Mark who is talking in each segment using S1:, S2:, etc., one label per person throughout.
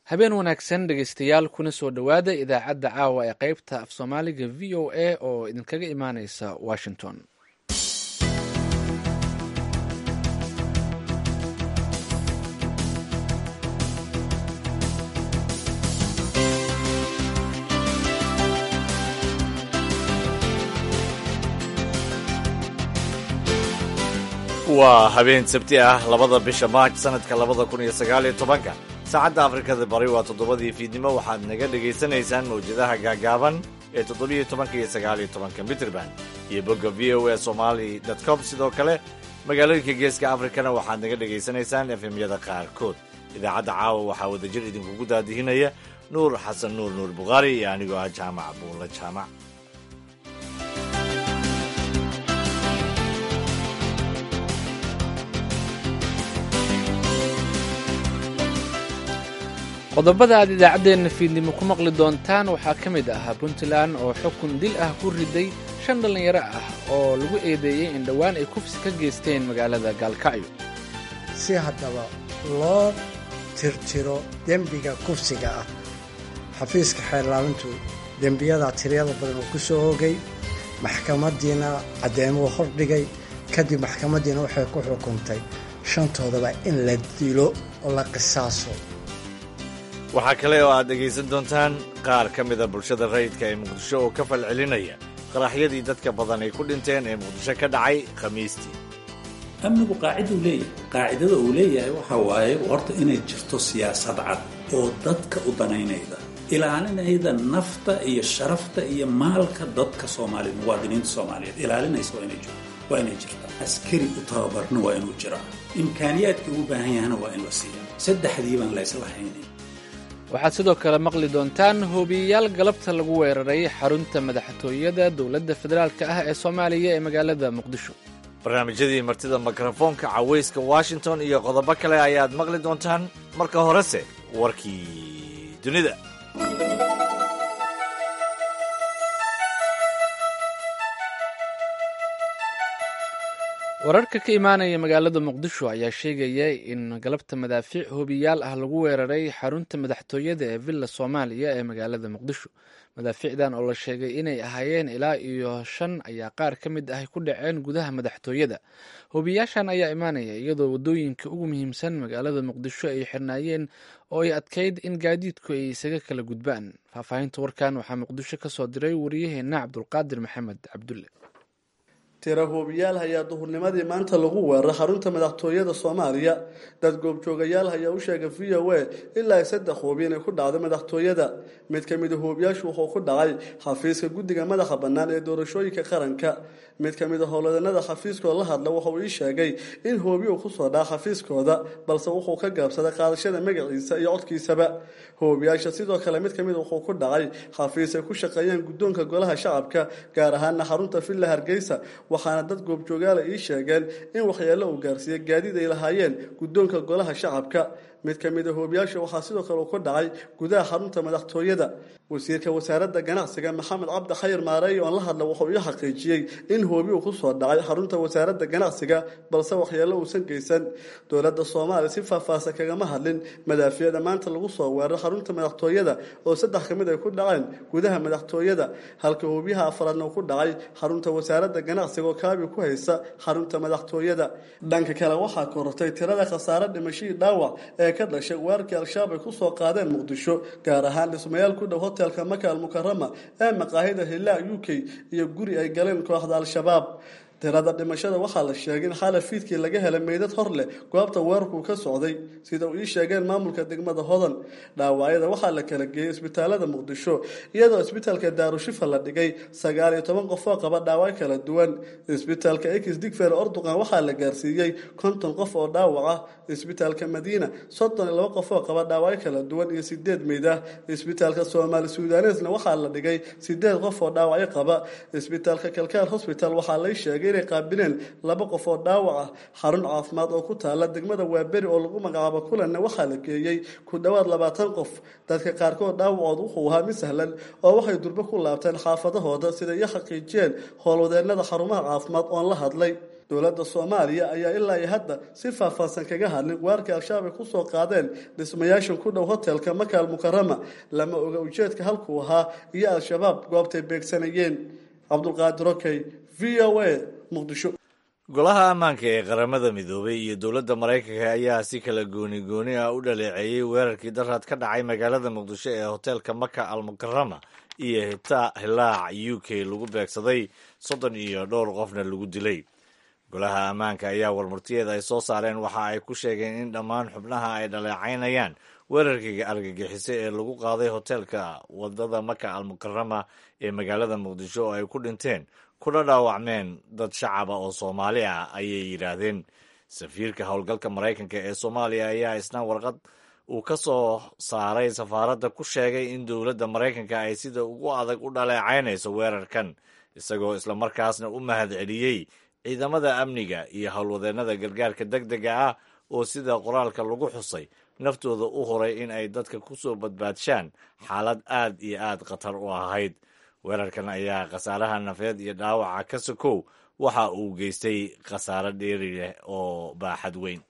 S1: habeen wanaagsan dhegaystayaal kuna soo dhowaada idaacadda caawa ee qaybta af soomaaliga v o a oo idinkaga imaaneysa washington
S2: waa habeen sabti ah labada bisha maaj sanadka labada kun iyo sagaaliyo tobanka saacadda afrikada bari waa toddobadii fiidnimo waxaad naga dhegaysanaysaan mawjadaha gaagaaban ee toddobiyo tobanka iyo sagaaliyo tobanka mitrband iyo bogga v o a somali com sidoo kale magaalooyinka geeska afrikana waxaad naga dhegaysanaysaan efemyada qaarkood idaacadda caawa waxaa wadajir idinkugu daadihinaya nuur xasan nuur nuur bukhaari iyo anigoo ah jaamac buulla jaamac
S1: qodobada aad idaacaddeenna fiidnimo ku maqli doontaan waxaa ka mid ah puntland oo xukun dil ah ku riday shan dhallinyaro ah oo lagu eedeeyey in dhowaan ay kufsi ka geysteen magaalada gaalkacyo
S3: si haddaba loo tirtiro dembiga kufsiga ah xafiiska xeerlaalintu dembiyada tiryada badan oo ku soo hogay maxkamaddiina caddeemuu hordhigay kadib maxkamaddiina waxay ku xukuntay shantoodaba in la dilo oo la qisaaso
S2: waxaa kale oo aad dhegaysan doontaan qaar ka mida bulshada rayidka ee muqdisho oo ka falcelinaya qaraxyadii dadka badan ay ku dhinteen ee muqdisho ka dhacay khamiistii
S4: amnigu qaaciduu leeyahay qaacidada uu leeyahay waxa waaye horta inay jirto siyaasad cad oo dadka u danaynayda ilaalinayda nafta iyo sharafta iyo maalka dadka soomaaliyeed muwaadiniinta soomaaliyeed ilaalinaysa waa inay jirtaa askari u tababarna waa inuu jiraa imkaaniyaadkii ugu baahan yahana waa in la siiya saddexdii baan laysla haynin
S1: waxaad sidoo kale maqli doontaan hoobiyeyaal galabta lagu weeraray xarunta madaxtooyada dowladda federaalk ah ee soomaaliya ee magaalada muqdisho
S2: barnaamijyadii martida mikrofoonka cawayska washington iyo qodobo kale ayaad maqli doontaan marka horese warkii dunida
S1: wararka ka imaanaya magaalada muqdisho ayaa sheegaya in galabta madaafiic hoobiyaal ah lagu weeraray xarunta madaxtooyada ee villa soomaaliya ee magaalada muqdisho madaafiicdan oo la sheegay inay ahaayeen ilaa iyo shan ayaa qaar ka mid ah ku dhaceen gudaha madaxtooyada hoobiyaashan ayaa imaanaya iyadoo wadooyinka ugu muhiimsan magaalada muqdisho ay xirnaayeen oo ay adkayd in gaadiidku ay isaga kala gudbaan faahfaahinta warkan waxaa muqdisho ka soo diray wariyaheena cabdulqaadir maxamed cabdulle
S5: tira hoobiyaal hayaa duhurnimadii maanta lagu weeraray xarunta madaxtooyada soomaaliya dad goobjoogayaal hayaa u sheegay v o a ilaa saddex hoobi inay ku dhacday madaxtooyada mid ka mida hoobiyaashu wuxuu ku dhacay xafiiska guddiga madaxa bannaan ee doorashooyinka qaranka mid ka mid a howladanada xafiiskoo la hadla wuxuu ii sheegay in hoobi uu kusoo dhaca xafiiskooda balse wuxuu ka gaabsaday qaadashada magaciisa iyo codkiisaba hoobiyaasha sidoo kale mid kamid wuxuu ku dhacay xafiis ay ku shaqeeyaan guddoonka golaha shacabka gaar ahaana xarunta villa hargeysa waxaana dad goobjoogaala ii sheegeen in waxyeello uu gaarsiiyey gaadiid ay lahaayeen guddoonka golaha shacabka mid ka mid a hoobiyaasha waxaa sidoo kale uu ku dhacay gudaha xarunta madaxtooyada wasiirka wasaaradda ganacsiga maxamed cabdi khayr maareey oon la hadla wuxuu ii xaqiijiyey in hoobi uu kusoo dhacay xarunta wasaaradda ganacsiga balse waxyeello uusan geysan dowladda soomaaliya si faahfaahsan kagama hadlin madaafiicda maanta lagu soo weeraray xarunta madaxtooyada oo saddex ka mid ay ku dhaceen gudaha madaxtooyada halka hoobiyaha afraadna uu ku dhacay xarunta wasaaradda ganacsiga oo kaabi ku haysa xarunta madaxtooyada dhanka kale waxaa korortay tirada khasaare dhimashadii dhaawac ee ka dhashay weerarkii al-shabaab ay kusoo qaadeen muqdisho gaar ahaan dhismayaal ku dhow hotelka maka almukarama ee maqaahida hilaa u k iyo guri ay galeen kooxda al-shabaab tirada dhimashada waxaa la sheegay in xala fiidkii laga helay meydad hor leh goobta weerarku ka socday sida uu ii sheegeen maamulka degmada hodan dhaawacyada waxaa la kala geeyey isbitaalada muqdisho iyadoo isbitaalka daarushifa la dhigay sagaal iyo toban qof oo qaba dhaawac kala duwan isbitaalka ekis digfer orduqan waxaa la gaarsiiyey konton qof oo dhaawac ah isbitaalka madiina soddon iyo laba qof oo qaba dhaawacyo kala duwan iyo sideed meyd ah isbitaalka soomaali sudanesna waxaa la dhigay sideed qof oo dhaawacyo qaba isbitaalka kalkaal hosbital waxaa lay sheegay sheegay inay qaabileen laba qof oo dhaawac ah xarun caafimaad oo ku taala degmada waaberi oo lagu magacaabo kulanna waxaa la geeyey ku dhowaad labaatan qof dadka qaarkood dhaawacood wuxuu ahaa mid sahlan oo waxay durbo ku laabteen xaafadahooda sida iyo xaqiijiyeen howlwadeenada xarumaha caafimaad oon la hadlay dowladda soomaaliya ayaa ilaa iyo hadda si faahfaahsan kaga hadlin weerarkii al-shabaab ay kusoo qaadeen dhismayaashan ku dhow hotelka makaal mukarama lama oga ujeedka halkuu ahaa iyo al-shabaab goobtay beegsanayeen cabdulqaadir okey v o a muqdisho
S2: golaha ammaanka ee qaramada midoobay iyo dowladda maraykanka ayaa si kala gooni gooni ah u dhaleeceeyey weerarkii daraad ka dhacay magaalada muqdisho ee hoteelka maka al mukarama iyo hitaa hilaac u k lagu beegsaday soddon iyo dhowr qofna lagu dilay golaha ammaanka ayaa warmurtiyeeda ay soo saareen waxa ay ku sheegeen in dhammaan xubnaha ay dhaleecaynayaan weerarkii argagixiso ee lagu qaaday hoteelka wadada maka al mukarama ee magaalada muqdisho oo ay ku dhinteen kuna dhaawacmeen dad shacaba oo soomaali ah ayay yidhaahdeen safiirka howlgalka maraykanka ee soomaaliya ayaa isna warqad uu ka soo saaray safaaradda ku sheegay in dowladda maraykanka ay sida ugu adag u dhaleecaynayso weerarkan isagoo islamarkaasna u mahad celiyey ciidamada amniga iyo howlwadeennada gargaarka deg dega ah oo sida qoraalka lagu xusay naftooda u horay in ay dadka ku soo badbaadshaan xaalad aad iyo aad khatar u ahayd weerarkan ayaa khasaaraha nafeed iyo dhaawaca ka sokow waxa uu geystay khasaare dheeri leh oo baaxad weyn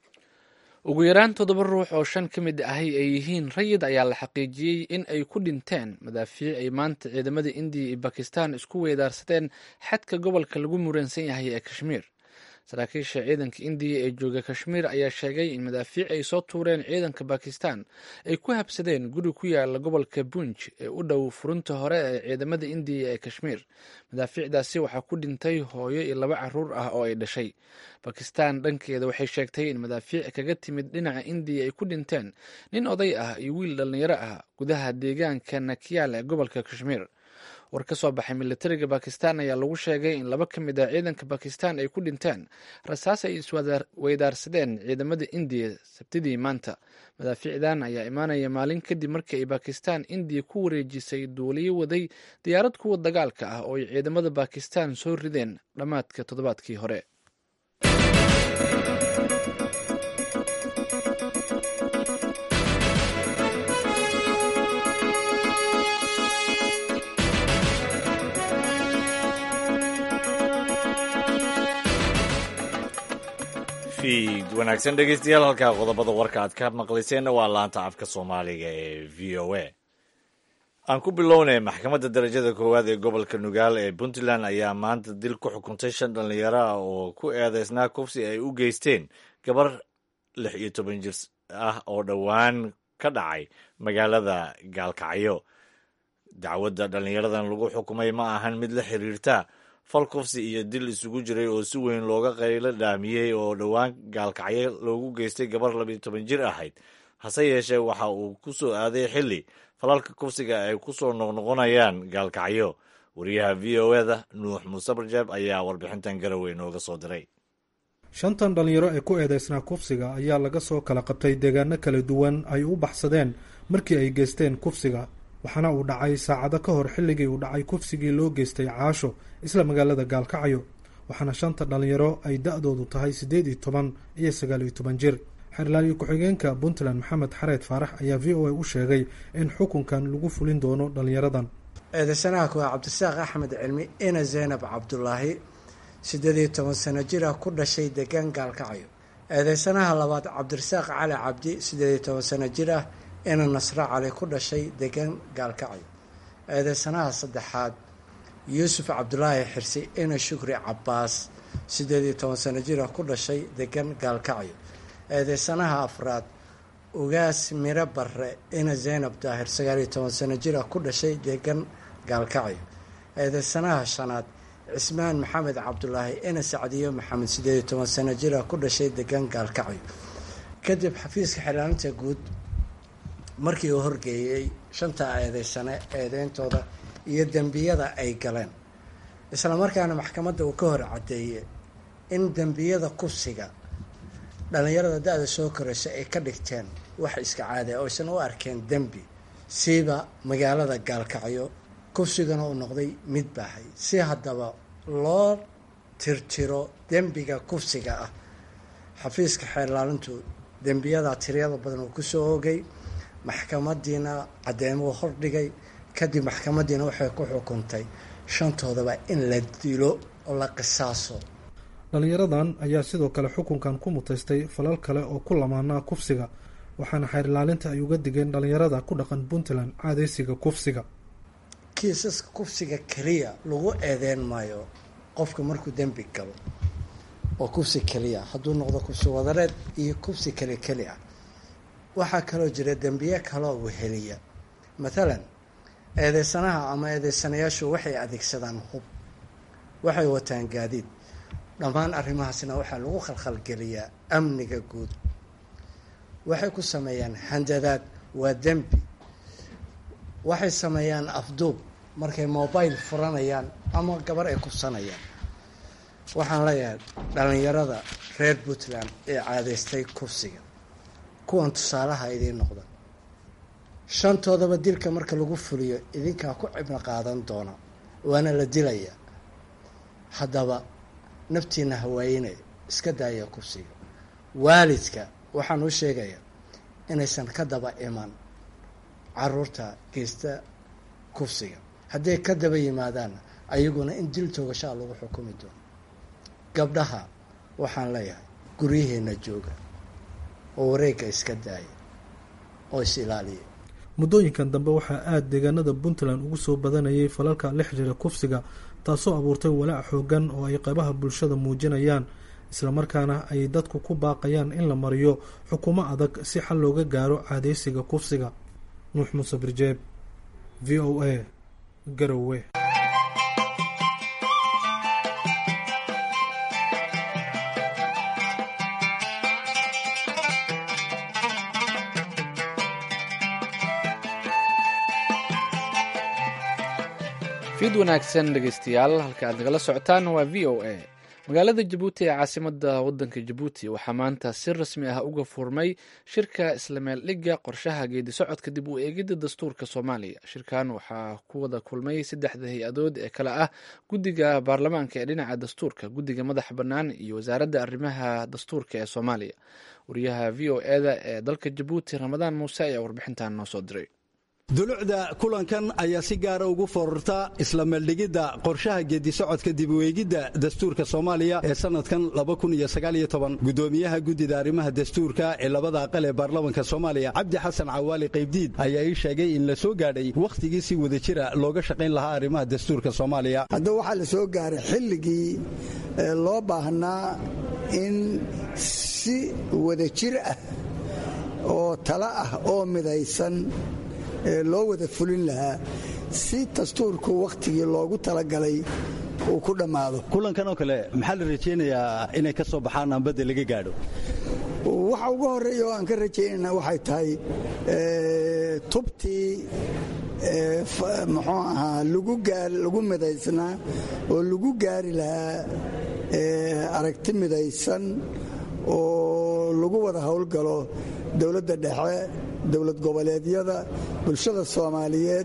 S1: ugu yaraan toddoba ruux oo shan ka mid ahi ay yihiin rayid ayaa la xaqiijiyey in ay ku dhinteen madaafiic ay maanta ciidamada indiya iyo bakistan isku weedaarsadeen xadka gobolka lagu muransan yahay ee kashmiir saraakiisha ciidanka indiya ee jooga kashmiir ayaa sheegay in madaafiic ay soo tuureen ciidanka bakistan ay ku habsadeen guri ku yaala gobolka bunj ee u dhow furunta hore ee ciidamada indiya ee kashmiir madaafiicdaasi waxaa ku dhintay hooyo iyo laba caruur ah oo ay dhashay bakistan dhankeeda waxay sheegtay in madaafiic kaga timid dhinaca indiya ay ku dhinteen nin oday ah iyo wiil dhallinyaro ah gudaha deegaanka nakiyaal ee gobolka kashmiir war ka soo baxay militariga bakistan ayaa lagu sheegay in laba ka mid ah ciidanka bakistan ay ku dhinteen rasaas ay isweydaarsadeen ciidamada indiya sabtidii maanta madaafiicdan ayaa imaanaya maalin kadib markii ay bakistan indiya ku wareejisay duuliyo waday diyaarad kuwa dagaalka ah oo ay ciidamada bakistan soo rideen dhammaadka toddobaadkii hore
S2: fiid wanaagsan dhegeystayaal halkaa qodobada warka aad ka maqlayseenna waa laanta afka soomaaliga ee v o a aan ku bilownay maxkamadda darajada koowaad ee gobolka nugaal ee puntland ayaa maanta dil ku xukuntay shan dhallinyaro ah oo ku eedeysnaa kufsi ay u geysteen gabar lix iyo toban jir ah oo dhowaan ka dhacay magaalada gaalkacyo dacwadda dhallinyaradan lagu xukumay ma ahan mid la xiriirta fal kufsi iyo dil isugu jiray oo si weyn looga qaylo dhaamiyey oo dhowaan gaalkacyo loogu geystay gabar labiyo toban jir ahayd hase yeeshee waxa uu ku soo aaday xilli falalka kufsiga ay ku soo noqnoqonayaan gaalkacyo wariyaha v o eda nuux muuse barjeeb ayaa warbixintan garowe nooga soo diray
S6: shantan dhallinyaro ee ku eedeysnaa kufsiga ayaa laga soo kala qabtay deegaano kala duwan ay u baxsadeen markii ay geysteen kufsiga waxaana uu dhacay saacado ka hor xilligii uu dhacay kufsigii loo geystay caasho isla magaalada gaalkacyo waxaana shanta dhallinyaro ay da-doodu tahay siddeed iyo toban iyo sagaal iyo toban jir xerlaaliyo ku-xigeenka puntland maxamed xareed faarax ayaa v o a u sheegay in xukunkan lagu fulin doono dhallinyaradan
S3: eedeysanaha kuwaa cabdisaaq axmed cilmi ina zeynab cabdulaahi siddeed iyo toban sano jir ah ku dhashay degaan gaalkacyo eedeysanaha labaad cabdirasaaq cali cabdi siddeed iyo toban sano jir ah ina nasro cali ku dhashay degaan gaalkacyo eedeysanaha saddexaad yuusuf cabdulaahi xirsi ina shukri cabbaas siddeed iyo toban sano jir ah ku dhashay degan gaalkacyo eedeysanaha afraad ugaas miro barre ina zeynab daahir sagaal iyo toban sano jir ah ku dhashay degan gaalkacyo eedeysanaha shanaad cismaan maxamed cabdulaahi ina sacdiyo maxamed siddeed iyo toban sano jir ah ku dhashay degan gaalkacyo kadib xafiiska xiraalinta guud markii uu horgeeyey shanta eedeysane eedeyntooda iyo dembiyada ay galeen islamarkaana maxkamadda uu ka hor caddeeyey in dembiyada kufsiga dhallinyarada da-da soo koraysa ay ka dhigteen wax iska caadi a oysan u arkeen dembi siiba magaalada gaalkacyo kufsigana uu noqday mid baahay si haddaba loo tirtiro dembiga kufsiga ah xafiiska xeerlaalintu dembiyadaa tiryada badan uu kusoo oogay maxkamadiina caddeymuu hordhigay kadib maxkamadiina waxay ku xukuntay shantoodaba in la dilo oo la qisaaso
S6: dhallinyaradan ayaa sidoo kale xukunkan ku mutaystay falal kale oo ku lamaanaa kufsiga waxaana xeer ilaalinta ay uga digeen dhallinyarada ku dhaqan puntland caadeysiga kufsiga
S3: kiisaska kufsiga keliya lagu eedeyn maayo qofka markuu dembi galo oo kufsi keliya hadduu noqdo kufsi wadareed iyo kufsi keli keli ah waxaa kaloo jira dembiye kaloo weheliya mathalan eedeysanaha ama eedeysanayaashu waxay adeegsadaan hub waxay wataan gaadiid dhammaan arrimahaasna waxaa lagu khalkhalgeliyaa amniga guud waxay ku sameeyaan handadaad waa dembi waxay sameeyaan afduub markay mobile furanayaan ama gabar ay kubsanayaan waxaan leeyahay dhallinyarada reer puntland ee caadeystay kufsiga kuwan tusaalaha idiin noqda shantoodaba dilka marka lagu fuliyo idinkaa ku cibno qaadan doona waana la dilayaa haddaba naftiina hawaayinaya iska daaya kufsiga waalidka waxaan u sheegayaa inaysan ka daba iman caruurta geysta kufsiga hadday ka daba yimaadaanna ayaguna in dil toogashaa lagu xukumi doono gabdhaha waxaan leeyahay guryaheenna jooga oo wareegga iska daaya oo is ilaaliya
S6: muddooyinkan dambe waxaa aada deegaanada puntland ugu soo badanayay falalka la xiriira kufsiga taasoo abuurtay walaac xoogan oo ay qaybaha bulshada muujinayaan islamarkaana ay dadku ku baaqayaan in la mariyo xukumo adag si xal looga gaaro caadeysiga kufsiga nuux muuse birjeeb v o a garowe
S1: fiid wanaagsan dhegeystayaal halka aad nagala socotaan waa v o a magaalada jabuuti ee caasimada wadanka jabuuti waxaa maanta si rasmi ah uga furmay shirka islameeldhigga qorshaha geedi socodka dib u eegidda dastuurka soomaaliya shirkan waxaa ku wada kulmay saddexda hay-adood ee kale ah guddiga baarlamaanka ee dhinaca dastuurka guddiga madaxa bannaan iyo wasaaradda arrimaha dastuurka ee soomaaliya wariyaha v o eda ee dalka jabuuti ramadaan muuse ayaa warbixintan noo soo diray
S7: dulucda kulankan ayaa si gaara ugu fororta isla meeldhigidda qorshaha geedisocodka dibuweegidda dastuurka soomaaliya ee sannadkan gudoomiyaha guddida arrimaha dastuurka ee labada aqal ee baarlamanka soomaaliya cabdi xasan cawaali qaybdiid ayaa ii sheegay in la soo gaadhay wakhtigii si wada jira looga shaqayn lahaa arrimaha dastuurka soomaaliya
S8: hadda waxaa la soo gaaray xilligii loo baahnaa in si wada jir ah oo tala ah oo midaysan loo wada fulin lahaa si dastuurku wakhtigii loogu talagalay uu ku dhammaado
S7: kulankan oo kale maxaa la rajaynayaa inay ka soo baxaan ambadda laga gaadho
S8: waxa ugu horreeya oo aan ka rajaynayna waxay tahay tubtii muxuu ahaa lagu midaysnaa oo lagu gaari lahaa aragti midaysan oo lagu wada howlgalo dowladda dhexe dowlad goboleedyada bulshada soomaaliyeed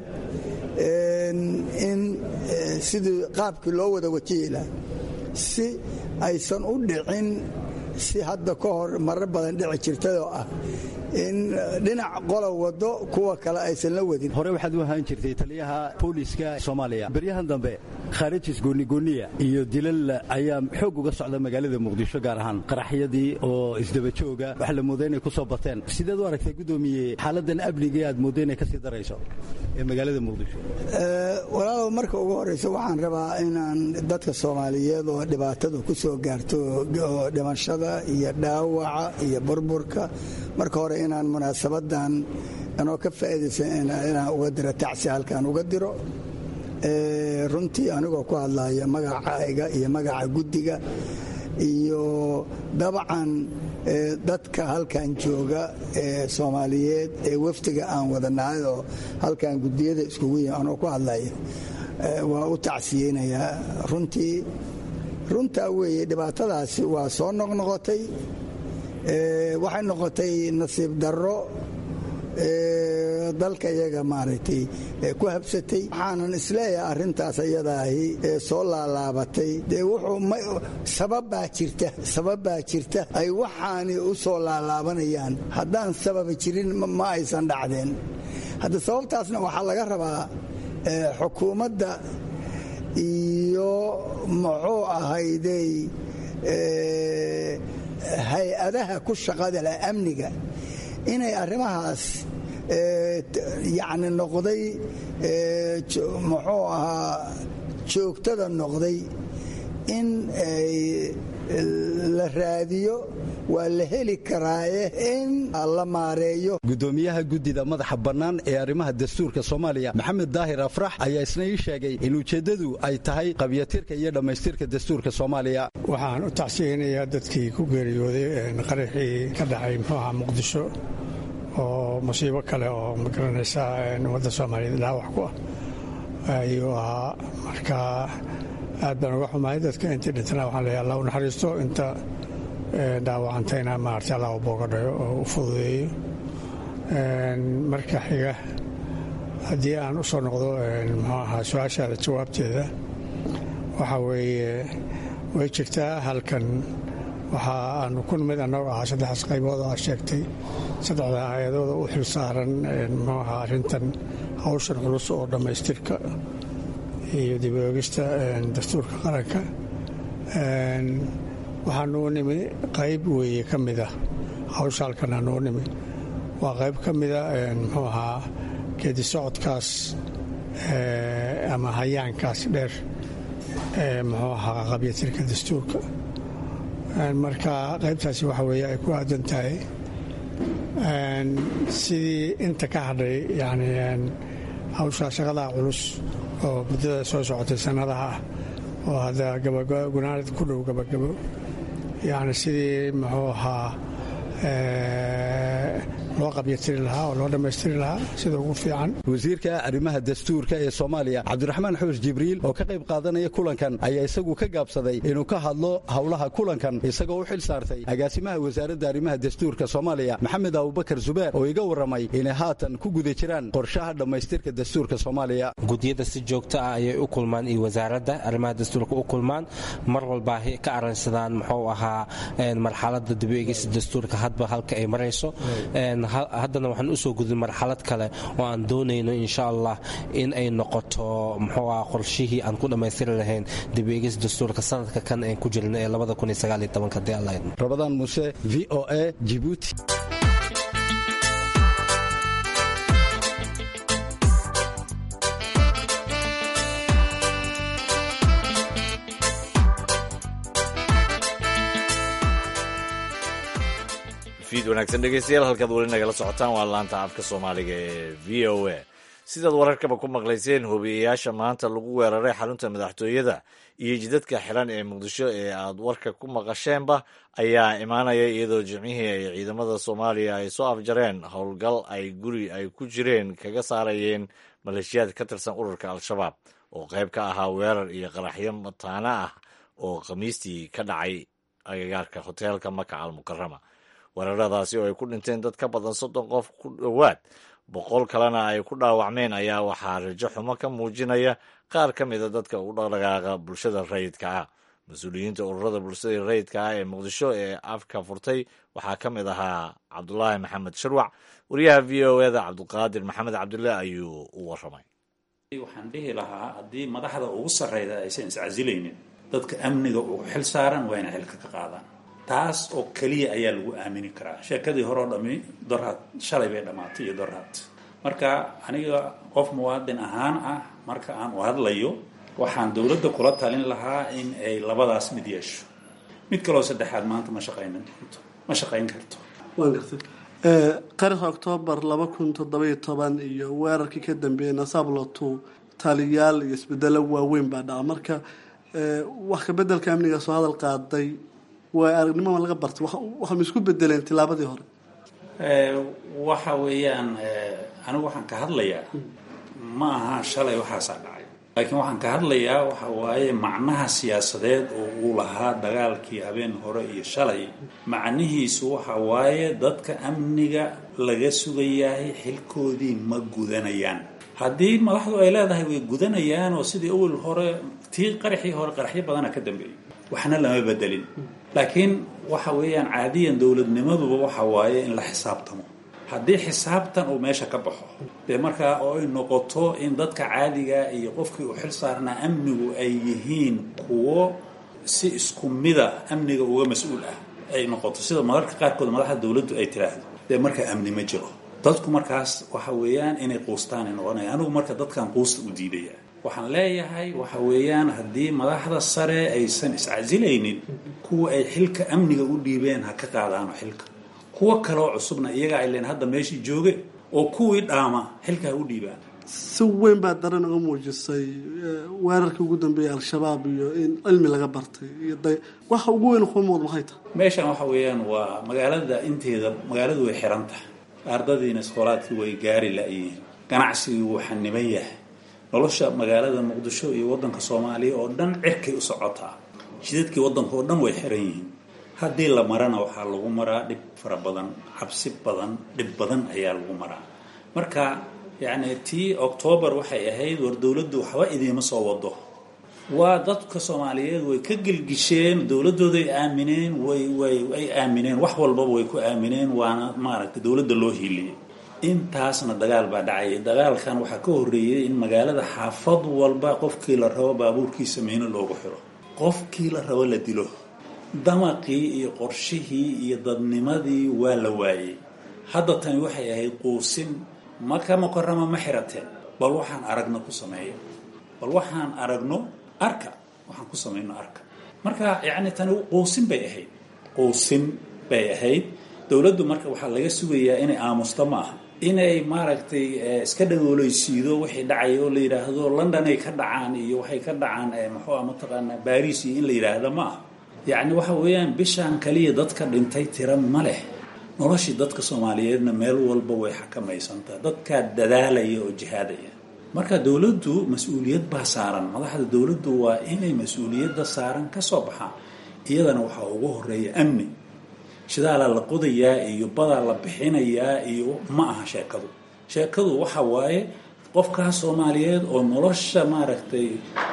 S8: in sidii qaabkii loo wada wajihi laha si aysan u dhicin si hadda ka hor marar badan dhici jirtayoo ah in dhinac qola wado kuwa kale aysan la wadin
S7: hore waxaad u ahaan jirtay taliyaha booliiska soomaaliya beryahan dambe khaarijis goonigooniya iyo dilal ayaa xoog uga socda magaalada muqdisho gaar ahaan qaraxyadii oo isdaba jooga waxa la mooda inay ku soo bateen sideed u aragtay guddoomiye xaaladan amnigii aad moodda inay ka sii darayso ee magaalada muqdisho
S8: walaalow marka ugu horraysa waxaan rabaa inaan dadka soomaaliyeed oo dhibaatadu ku soo gaarto oo dhimashada iyo dhaawaca iyo burburka marka hore inaan munaasabadan anoo ka faa'iidaysan inaan uga diro tacsi halkaan uga diro runtii anigoo ku hadlaya magacayga iyo magaca guddiga iyo dabcan dadka halkan jooga ee soomaaliyeed ee wafdiga aan wadanahay oo halkan guddiyada iskugu yihin anoo ku hadlaya waa u tacsiyeynayaa runtii runtaa weeye dhibaatadaasi waa soo noqnoqotay waxay noqotay nasiib darro dalka iyaga maaragtay ku habsatay waxaanan isleeyahay arrintaas ayadaahi ee soo laalaabatay dee wuxuu sababbaa jirta sababbaa jirta ay waxaani u soo laalaabanayaan haddaan sababa jirin ma aysan dhacdeen hadda sababtaasna waxaa laga rabaa xukuumadda iyo muxuu ahayday hay-adaha ku shaqada leh amniga inay arrimahaas yacni noqday muxuu ahaa joogtada noqday in la raadiyo waa la heli karaaye in la maareeyo
S7: gudoomiyaha guddida madaxa bannaan ee arrimaha dastuurka soomaaliya maxamed daahir afrax ayaa isna ii sheegay in ujeeddadu ay tahay qabyatirka iyo dhammaystirka dastuurka soomaaliya
S9: waxaan u tacsiyeynayaa dadkii ku geeriyooday qaraxii ka dhacay muxuu ahaa muqdisho oo musiibo kale oo magaranaysa ummadda soomaaliyeed dhaawac ku ah ayuu ahaa marka aad baan uga xumahay dadka intii dhintana waxaan leeyahay allah u naxariisto inta dhaawacantayna maaragtay allah u boogadhayo oo u fududeeyo marka xiga haddii aan u soo noqdo muxuu ahaa su-aashaada jawaabteeda waxaa weeye way jirtaa halkan waxa aanu ku nimid annagoo ahaa saddexdaas qaybood oo aad sheegtay saddexda hay-adooda u xil saaran muxuu ahaa arrintan hawshan culus oo dhammaystirka iyo dib oogista dastuurka qaranka waxaanuu nimi qayb weeye ka mida hawsha halkan aanuu nimi waa qayb ka mida muxuu ahaa geedi socodkaas ama hayaankaas dheer ee muxuu ahaa qabyatirka dastuurka marka qaybtaasi waxa weeye ay ku aadan tahay sidii inta ka hadhay yani hawshaa shaqadaa culus oo muddada soo socotay sannadaha ah oo hadda gunaanad ku dhow gabagabo yani sidii muxuu ahaa loo qabyatiri lahaa oo loo dhammaystiri lahaa sida ugu fiican
S7: wasiirka arrimaha dastuurka ee soomaaliya cabdiraxmaan xuus jibriil oo ka qayb qaadanaya kulankan ayaa isagu ka gaabsaday inuu ka hadlo howlaha kulankan isagoo u xil saartay agaasimaha wasaaradda arrimaha dastuurka soomaaliya maxamed abubakar zubeer oo iga warramay inay haatan ku guda jiraan qorshaha dhammaystirka dastuurka soomaaliya
S10: gudiyada si joogto ah ayay u kulmaan iyo wasaaradda arrimaha dastuurka u kulmaan mar walba ka aransadaan muxuu ahaa marxalada dib-u-eegista dastuurka hadba halka ay marayso haddana waxaan usoo gudin marxalad kale oo aan doonayno insha allah in ay noqoto muxuu ah qorshihii aan ku dhammaystiri lahayn dib-u-eegis dastuurka sanadka kan aan ku jirna ee
S7: rabadaan muse v o a jibuuti
S2: fiid wanaagsan dhegeystayaal halkaad weli nagala socotaan waa laanta afka soomaaliga ee v o a sidaad wararkaba ku maqlayseen hobiyayaasha maanta lagu weeraray xarunta madaxtooyada iyo jidadka xiran ee muqdisho ee aad warka ku maqasheenba ayaa imaanaya iyadoo jimcihii ay ciidamada soomaaliya ay soo afjareen howlgal ay guri ay ku jireen kaga saarayeen maleeshiyaad ka tirsan ururka al-shabaab oo qayb ka ahaa weerar iyo qaraxyo mataana ah oo khamiistii ka dhacay agagaarka hoteelka maka almukarama weeraradaasi oo ay ku dhinteen dad ka badan soddon qof ku dhowaad boqol kalena ay ku dhaawacmeen ayaa waxaa rajo xumo ka muujinaya qaar ka mida dadka u dhaqdhaqaaqa bulshada rayidka ah mas-uuliyiinta ururada bulshada rayidka ah ee muqdisho ee afka furtay waxaa ka mid ahaa cabdulaahi maxamed shirwac wariyaha v o eda cabdiqaadir maxamed cabdulle ayuu u waramay
S4: waxaan dhihi lahaa haddii madaxda ugu sarreyda aysan iscasilaynin dadka amniga ugu xil saaran waa inay xilka ka qaadaan taas oo keliya ayaa lagu aamini karaa sheekadii horeo dhami dorhaad shalay bay dhammaatay iyo dorhaad marka aniga qof muwaadin ahaan ah marka aan u hadlayo waxaan dowladda kula talin lahaa in ay labadaas mid yeesho mid kaloo saddexaad maanta ma shaqaynin doonto ma shaqayn karto
S5: waan gartay qarinka oktoobar laba kun toddobiyo toban iyo weerarkii ka dambeeyey nasablotu taliyaal iyo isbedelo waaweyn baa dhaca marka wax kabedelka amniga soo hadal qaaday waa aragnimoma laga bartay waxaa ma isku bedeleen tilaabadii hore
S4: waxa weeyaan anigu waxaan ka hadlayaa ma aha shalay waxaasaa dhacay laakiin waxaan ka hadlayaa waxa waaye macnaha siyaasadeed oo uu lahaa dagaalkii habeen hore iyo shalay macnihiisu waxa waaye dadka amniga laga sugayahay xilkoodii ma gudanayaan haddii madaxdu ay leedahay way gudanayaan oo sidii awal hore tii qaraxii hore qaraxyo badana ka dambeeyey waxna lama bedelin laakiin waxa weeyaan caadiyan dowladnimaduba waxa waaye in la xisaabtamo haddii xisaabtan uu meesha ka baxo dee markaa oo ay noqoto in dadka caadiga iyo qofkii uu xil saarnaa amnigu ay yihiin kuwo si isku mida amniga uga mas-uul ah ay noqoto sida mararka qaarkood madaxda dowladdu ay tiraahdo dee markaa amni ma jiro dadku markaas waxa weeyaan inay quustaan ay noqonaya anigu marka dadkan quusta u diidaya waxaan leeyahay waxa weeyaan haddii madaxda sare aysan iscasilaynin kuwa ay xilka amniga u dhiibeen ha ka qaadaano xilka kuwo kaloo cusubna iyaga ay leen hadda meeshii jooge oo kuwii dhaama xilka ha u dhiibaan
S5: si weyn baa daran uga muujisay weerarkii ugu dambeeyey al-shabaab iyo in cilmi laga bartay iyo waxa ugu weyn kuu muuqda maxay tahay
S4: meeshan waxa weeyaan waa magaalada inteeda magaaladu way xiran tahay ardadiina iskoolaadkii way gaari la-yihiin ganacsigii wuu xaniban yahay nolosha magaalada muqdisho iyo wadanka soomaaliya oo dhan cirkay u socotaa jidadkii wadanka oo dhan way xiran yihiin haddii la marana waxaa lagu maraa dhib fara badan cabsi badan dhib badan ayaa lagu maraa marka yacni tii octoobar waxay ahayd war dowladdu waxba idiima soo wado waa dadka soomaaliyeed way ka gelgisheen dowladooday aamineen way way ay aamineen wax walbaba way ku aamineen waana maaragtay dowladda loo hiiliyey intaasna dagaal baa dhacayay dagaalkan waxaa ka horreeyey in magaalada xaafad walba qofkii la rabo baabuurkiisa miino loogu xiro qofkii la rabo la dilo damaqii iyo qorshihii iyo dadnimadii waa la waayey hadda tani waxay ahayd quusin maka mukarama ma xirateen bal waxaan aragno ku sameeyo bal waxaan aragno arka waxaan ku samayno arka marka yacni tani quusin bay ahayd quusin bay ahayd dowladdu marka waxaa laga sugayaa inay aamusto ma aha inay maaragtay iska dhagooleysiido wixii dhacay oo la yidhaahdo london ay ka dhacaan iyo waxay ka dhacaan muxuu ah mataqaanaa baris iyo in la yidhaahdo ma aha yacni waxa weeyaan bishaan kaliya dadka dhintay tira ma leh noloshii dadka soomaaliyeedna meel walba way xakamaysantaa dadkaa dadaalaya oo jihaadaya marka dowladdu mas-uuliyad baa saaran madaxda dowladdu waa inay mas-uuliyadda saaran ka soo baxaan iyadana waxaa ugu horeeya amni shidaalaa la qodayaa iyo badaa la bixinayaa iyo ma aha sheekadu sheekadu waxa waaye qofkaa soomaaliyeed oo nolosha maaragtay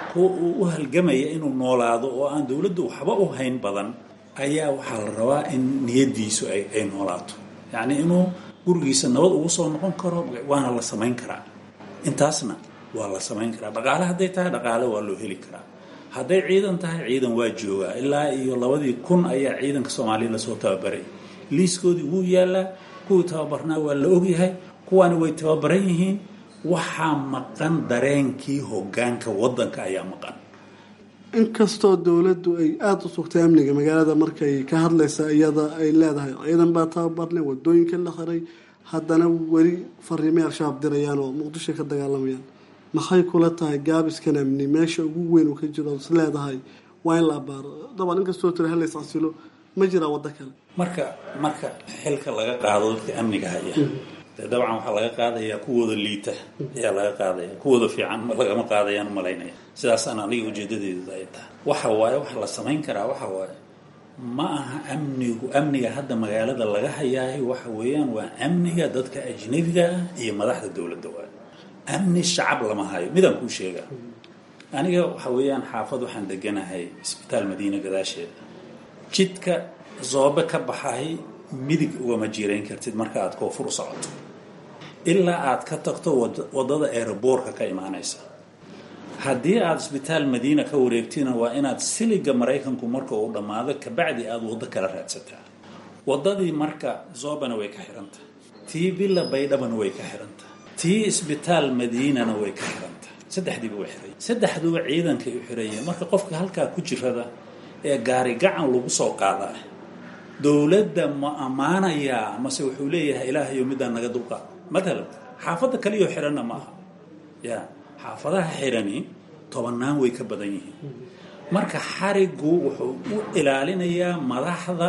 S4: u halgamaya inuu noolaado oo aan dowladdu waxba u hayn badan ayaa waxaa la rabaa in niyadiisu ay noolaato yacni inuu gurigiisa nabad ugu soo noqon karo waana la samayn karaa intaasna waa la samayn karaa dhaqaale hadday tahay dhaqaale waa loo heli karaa hadday ciidan tahay ciidan waa joogaa ilaa iyo labadii kun ayaa ciidanka soomaaliya lasoo tababaray liiskoodii wuu yaalaa kuwii tababarnaa waa la ogyahay kuwaani way tababaran yihiin waxaa maqan dareenkii hogaanka wadanka ayaa maqan
S5: inkastoo dowladdu ay aada u sugtay amniga magaalada markay ka hadlaysa iyada ay leedahay ciidan baa tababarnay wadooyinka la xiray haddana weli fariimay al-shabaab dirayaan oo muqdisho ka dagaalamayaan maxay kula tahay gaabiskan amni meesha ugu weyn uu ka jiro is leedahay waa in la abaaro dabcan inkastoo tira halays casilo ma jiraa waddo kale
S4: marka marka xilka laga qaado dadka amniga haya dee dabcan waxaa laga qaadayaa kuwooda liita ayaa laga qaadaya kuwooda fiican lagama qaadayaan umalaynaya sidaasaan aniga ujeedadeedu ay tahay waxa waaye waxa la samayn karaa waxa waaye ma aha amnigu amniga hadda magaalada laga hayaayo waxa weeyaan waa amniga dadka ajnabiga ah iyo madaxda dowladda waay amni shacab lama hayo midaan kuu sheegaa aniga waxa weeyaan xaafad waxaan deganahay isbitaal madiina gadaasheeda jidka zoobe ka baxay midig ugama jiirayn kartid marka aad koonfur u socoto ilaa aad ka tagto waddada eeraboorka ka imaanaysa haddii aada isbitaal madiina ka wareegtina waa inaad siliga maraykanku marka uu dhammaado kabacdi aada waddo kala raadsataa waddadii marka zoobana way ka xirantahay tii villa baydhabana way ka xirantahay tii isbitaal madiinana way ka xirantahay saddexdiiba way xiray saddexduba ciidankay u xirayeen marka qofka halkaa ku jirada ee gaari gacan lagu soo qaadaa dowladda ma ammaanayaa mase wuxuu leeyahay ilaahayo midaan naga dulqaad matalan xaafadda kaliyoo xiranna ma aha ya xaafadaha xirani tobannaan way ka badan yihiin marka xarigu wuxuu u ilaalinayaa madaxda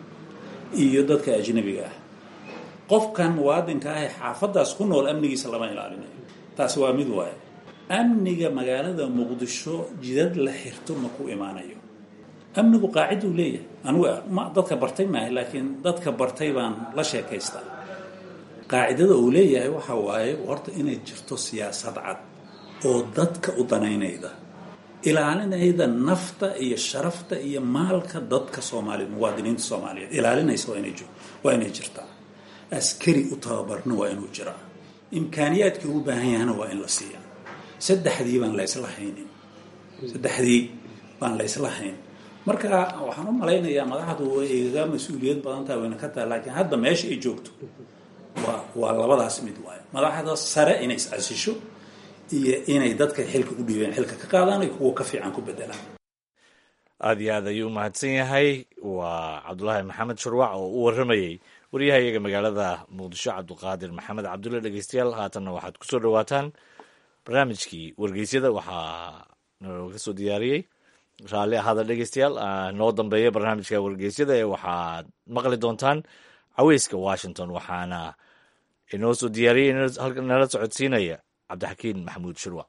S4: iyo dadka ajnabiga ah qofkan muwaadinka ah ee xaafadaas ku nool amnigiisa lama ilaalinayo taasi waa mid waaye amniga magaalada muqdisho jidad la xirto ma ku imaanayo amnigu qaaciduu leeyahay anugu ma dadka bartay maaha laakiin dadka bartay baan la sheekaystaa qaacidada uu leeyahay waxa waaye horta inay jirto siyaasad cad oo dadka u danaynayda ilaalinayda nafta iyo sharafta iyo maalka dadka soomaaliya muwaadiniinta soomaaliyeed ilaalinaysa waa inay waa inay jirtaa askari u tababarna waa inuu jiraa imkaaniyaadkii ugu baahan yahana waa in la siiyaa saddexdii baan laysla haynin saddexdii baan laysla hayn marka waxaan u malaynayaa madaxdu way igaga mas-uuliyad badan tahay wayna ka tahay laakiin hadda meesha ay joogto waa waa labadaas mid waayo madaxda sare inay is-casisho iyo inay dadka xilka u dhiibeen xilka ka qaadaan iyo kuwa ka fiican ku bedelaan
S2: aada iyo aad ayuu umahadsan yahay waa cabdulaahi maxamed shurwac oo u warramayey wariyaha iyaga magaalada muqdisho cabduqaadir maxamed cabdulle dhegeystayaal haatanna waxaad kusoo dhawaataan barnaamijkii wargeysyada waxaa nooga soo diyaariyey raalli ahaada dhegeystayaal noo dambeeya barnaamijka wargeysyada ee waxaad maqli doontaan caweyska washington waxaana inoo soo diyaariyey nala socodsiinaya cabdixakiin maxamuud shurwac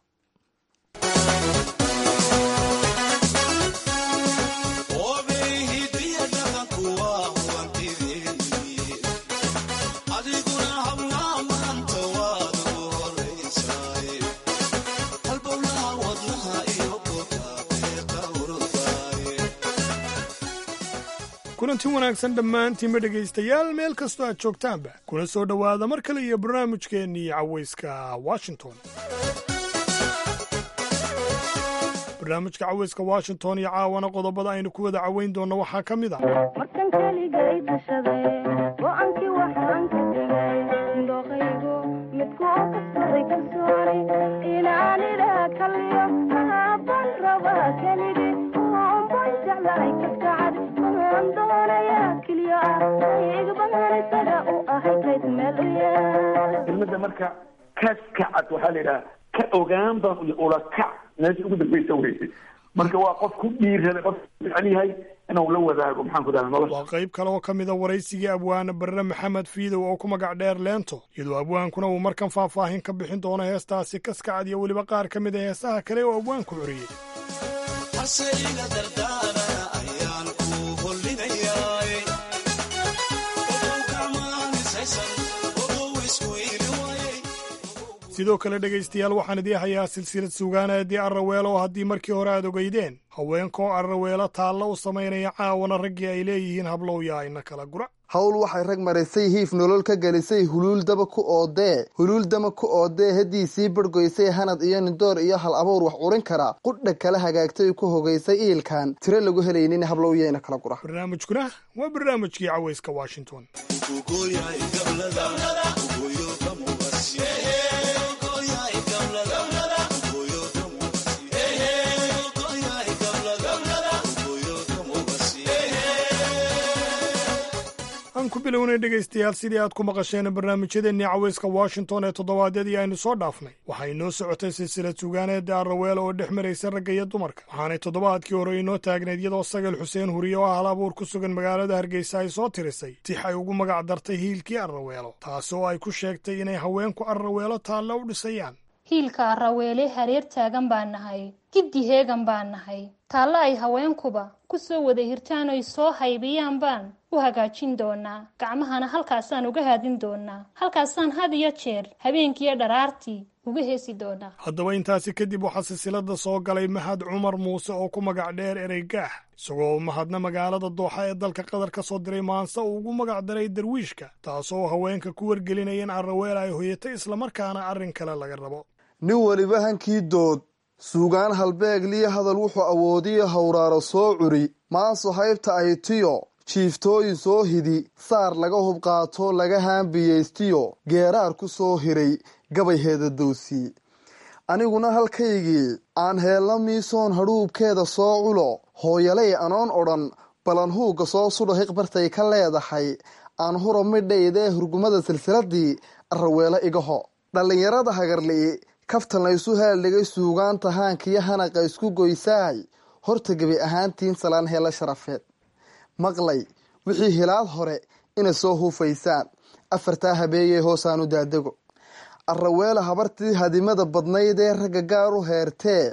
S11: kulanti wanaagsan dhammaantiinba dhegaystayaal meel kastoo aad joogtaanba kuna soo dhowaada mar kale iyo barnaamijkeennii caweyska washington barnaamijka caweyska washington iyo caawana qodobada aynu ku wada caweyn doonno waxaa ka mid ah
S12: markan keligay tashaday go-aankii waxaan ka dhigay indhooqaygu midku oo kasbaday kalsooni inaan idhaa kaliyo aabban rabaa keligi oonban jeclahay kaskacad oon doonayaa keliyo ah igban isaga u ahay kayd meel u yaal
S13: kelmadda marka kaskacad waxaa la yidhaha ka ogaan baan iyo ulakac meesha ugu dambeysa weysay marka waa qof ku dhiirada qof fiican yahay inuu la wadaago maxaan ku dhaha nolosha
S11: waa qayb kale oo ka mida waraysigii abwaane barre maxamed fiidow oo ku magac dheer leento iyadoo abwaankuna uu markan faahfaahin ka bixin doono heestaasi kaskacad iyo weliba qaar ka mid a heesaha kale oo abwaanku curiyey sidoo kale dhegaystayaal waxaan idii hayaa silsilad suugaaneedii arraweelo oo haddii markii hore aad ogeydeen haweenkaoo arraweelo taalla u samaynaya caawana raggii ay leeyihiin hablowyaa ina kala gura
S14: hawl waxay rag marisay hiif nolol ka gelisay huluul daba ku oodee huluul dama ku oodee haddii sii bargoysay hanad iyo nindoor iyo hal abuur wax curin kara qudha kala hagaagtay ku hogaysay iilkan tiro lagu helaynin hablowyeena kala gura
S11: barnaamijkuna waa barnaamijkii caweyska washington aan ku bilownay dhegaystayaal sidii aad ku maqasheen barnaamijyadeennii caweyska washington ee toddobaadyadii aynu soo dhaafnay waxay inoo socotay silsilad sugaaneedda arraweelo oo dhex maraysa ragga iyo dumarka waxaanay toddobaadkii hore inoo taagneed iyadoo sagal xuseen huriye oo ah hal abuur ku sugan magaalada hargeysa ay soo tirisay tix ay ugu magac dartay hiilkii arraweelo taasi oo ay ku sheegtay inay haweenku arraweelo taalla u dhisayaan
S15: hiilka arraweele hareer taagan baan nahay giddi heegan baan nahay taalla ay haweenkuba ku soo wada hirtaan oy soo haybiyaan baan u hagaajin doonaa gacmahana halkaasaan uga haadin doonaa halkaasaan had iyo jeer habeenkiiyo dharaartii uga heesi doonaa
S11: haddaba intaasi kadib waxaa silsilada soo galay mahad cumar muuse oo ku magac dheer ereygaax isagoo mahadna magaalada dooxa ee dalka qatar ka soo diray maanse uu ugu magac daray darwiishka taasoo haweenka ku wargelinaya in arraweel ay hoyatay islamarkaana arrin kale laga rabo
S14: nin weliba hankii dood suugaan halbeegliyo hadal wuxuu awoodiyo hawraaro soo curi maanso haybta ay tiyo jiiftooyin soo hidi saar laga hubqaato laga haambiyeystiyo geeraar ku soo hiray gabay heedadowsii aniguna halkaygii aan heella miisoon hadhuubkeeda soo culo hooyalay anoon odhan balan huugga soo sudha hiqbartay ka leedahay aan huro midhaydee hurgumada silsiladii arraweelo igaho dhallinyarada hagarli'i kaftan laysu haaldhigay suugaanta haankiyo hanaqa isku goysaay horta gebi ahaantiin salaan heella sharafeed maqlay wixii hilaad hore inay soo huufaysaan afartaa habeeyey hoosaanu daadego arraweela habartii hadimada badnayd ee ragga gaar u heertee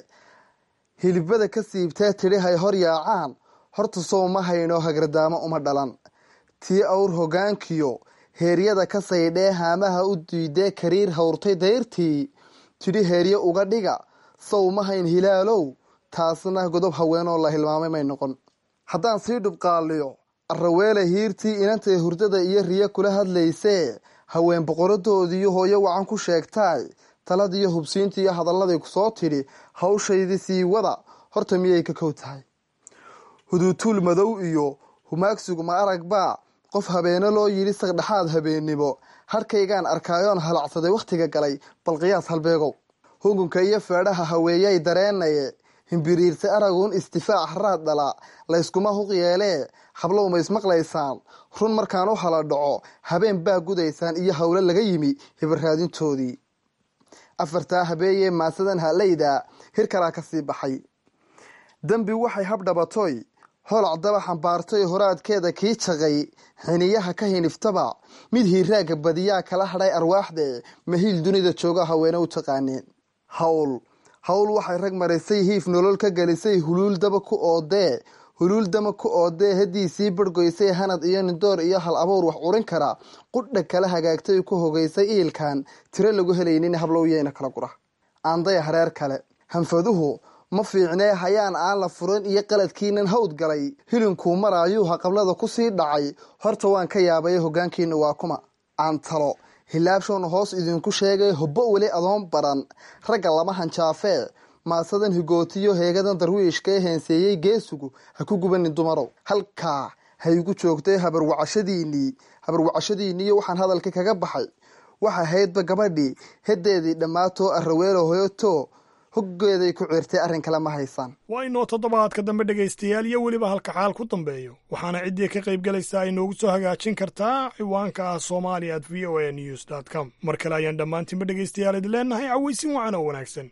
S14: hilibada ka siibtee tidhi hay hor yaacaan horta sow ma hayno hagradaamo uma dhalan tii awr hogaankiyo heeryada ka saydhee haamaha u diidee kariir hawrtay dayrtii tidhi heeryo uga dhiga sow ma hayn hilaalow taasna godob haweenoo la hilmaamay may noqon haddaan sii dhubqaaliyo arraweele hiirtii inantay hurdada iyo riyo kula hadlaysee haween boqoradoodiiyo hooyo wacan ku sheegtaay taladiiyo hubsiintii iyo hadalladay ku soo tidhi hawshaydii sii wada horta miyay ka kow tahay huduutuul madow iyo humaagsigu ma arag baa qof habeene loo yidhi sagdhexaad habeennimo harkaygaan arkaayoon halacsaday wakhtiga galay bal qiyaas halbeegow hugunka iyo feedhaha haweeyay dareenaye himbiriirse araguun istifaac haraad dhala layskuma huq yeelee hablow ma ismaqlaysaan run markaan u hala dhaco habeen baa gudaysaan iyo howlo laga yimi hibarraadintoodii afartaa habeeyee maasadan halayda hir kalaa ka sii baxay dembi waxay habdhabatoy holac daba xambaartay horaadkeeda kii jaqay xiniyaha ka hiniftaba mid hiiraaga badiyaa kala hadhay arwaaxde mahiil dunida jooga haweene u taqaaneen hawl hawl waxay rag marisay hiif nolol ka gelisay huluul daba ku oodee huluul dama ku oodee haddiisii bargoysay hanad iyo nindoor iyo hal abuur wax urin kara qudha kala hagaagtay ku hogaysay iilkan tiro lagu helaynin hablowyeyna kala gura aandaya hareer kale hanfaduhu ma fiicnee hayaan aan la furin iyo qaladkiinan hawd galay hilinkuu maraayuu haqablada kusii dhacay horta waan ka yaabay hogaankiina waa kuma aan talo hilaabshoon hoos idinku sheegay hobbo weli adoon baran ragga lama hanjaafee maasadan higootiyo heegadan darwiishkae heenseeyey geesugu ha ku gubanin dumarow halkaa ha igu joogtay habarwacashadiinii habarwacashadiiniiyo waxaan hadalka kaga baxay waxa haydba gabadhii heddeedii dhammaatoo arraweelo hoyoto hoggeeday ku ciirtay arrin kale ma haysaan
S11: waa inoo toddobaadka dambe dhegaystayaal iyo weliba halka xaal ku dambeeyo waxaana ciddii ka qayb galaysaa ay noogu soo hagaajin kartaa ciwaanka ah somalia at v o a news dt com mar kale ayaan dhammaantiinba dhegaystayaal idin leenahay cawaysin wacan oo wanaagsan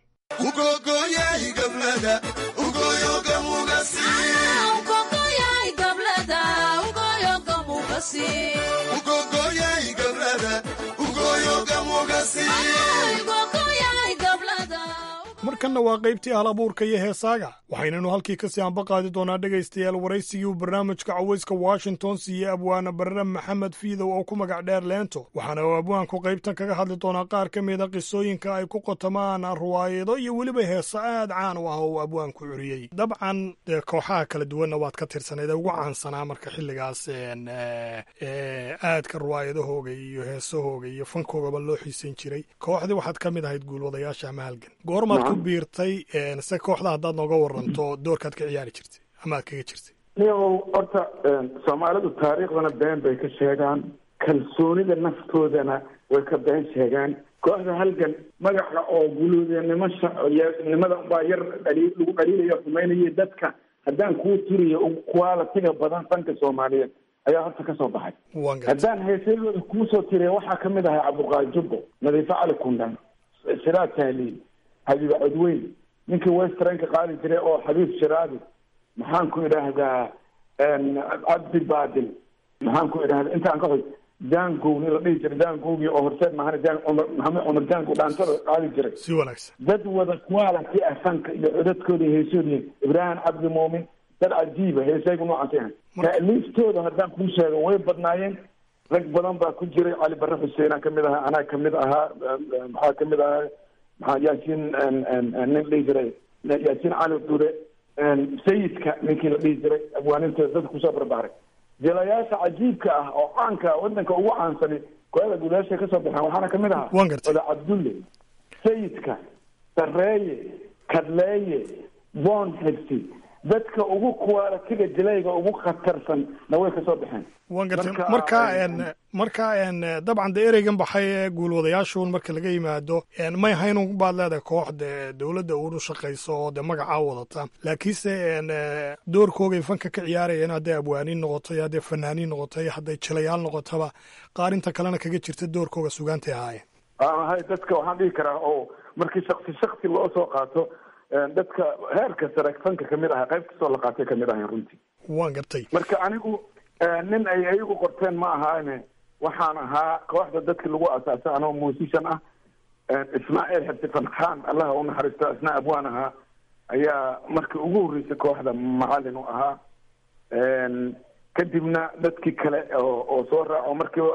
S11: markanna waa qaybtii hal abuurka iyo heesaaga waxaynanu halkii kasii anba qaadi doonaa dhegaystayaal waraysigii uu barnaamijka cawayska washington siiyey abwaana barre maxamed fiidow oo ku magac dheer leento waxaana uu abwaanku qaybtan kaga hadli doonaa qaar ka mida qisooyinka ay ku qotamaan ruwaayado iyo weliba heeso aad caan u ah oo uu abwaanku curiyey dabcan dee kooxaha kala duwanna waad ka tirsanayd ee ugu caansanaa marka xilligaas aadka ruwaayadahooga iyo heesahooga iyo fankoogaba loo xiisan jiray kooxdii waxaad ka mid ahayd guulwadayaasha ama halgan goormaad ku biirtay se kooxda haddaad nooga waranto doorkaad ka ciyaari jirtay ama aad kaga jirtay
S13: niyow horta soomaalidu taariikhdana been bay ka sheegaan kalsoonida naftoodana way ka been sheegaan kooxda halgan magaca oo guluudanimo nimada baa yar dhali lagu dhaliilayo xumaynayo dadka haddaan kuu turiyo qualitiga badan fanka soomaaliyeed ayaa horta kasoo baxay haddaan heesayadooda kuusoo tiriya waxaa kamid ahay cabduqaadi jubbo nadiifo cali kundhan siraad tahliil xabiib codweyn ninkii westranka qaadi jiray oo xabiib shiraadi maxaan ku idhaahdaa cabdi baadil maxaan ku idhahdaa intaan ka xog jangow nin la dhihi jiray jangowgii oo horseed mahana jan cumar maxamed cumar jangow dhaantada qaadi jiray
S11: si wanaagsan
S13: dad wada quality ah fanka iyo codadkooda heesooda ibraahim cabdi muumin dad cajiiba heesaygu noocaas yahay taaliiftooda haddaan kuu sheego way badnaayeen rag badan baa ku jiray cali barre xuseenaan kamid ahaa anaa kamid ahaa maxaa kamid ahaa maxaa yaasiin nin dhihi jiray yaasiin cali dure sayidka ninkii la dhihi jiray abwaaninteeda dadka kusoo barbaaray jilayaasha cajiibka ah oo caanka wadanka ugu caansani kooxda gudaasha kasoo baxeen waxaana kamid ahaa oda cabdulle sayidka sareeye kadleeye bon xigsi dadka ugu qualitiga jilayga ugu khatarsan na way kasoo baxeen
S11: wan gartay marka marka dabcan dee ereygan baxay ee guulwadayaashuun marka laga yimaado may haynun baad leedahay koox dee dowladda uunu shaqayso oo dee magacaa wadata laakiinse doorkoogay fanka ka ciyaarayeen hadday abwaaniin noqoto iyo hadday fanaaniin noqoto iyo hadday jilayaal noqotaba qaarinta kalena kaga jirta doorkooga sugaantay ahaayeen
S13: hay dadka waxaan dhihi karaa oo markii shaksi shaksi loo soo qaato dadka heerka sare fanka kamid aha qayb kastoo la qaatay kamid ahayn runtii
S11: waan gartay
S13: marka anigu nin ay ayagu qorteen ma ahaane waxaan ahaa kooxda dadki lagu asaasay anoo musician ah ismaaciil xirtifan khan allaha u naxariisto isna abwaan ahaa ayaa markii ugu horreysay kooxda macalin u ahaa kadibna dadkii kale oo oo soo raaco markiiba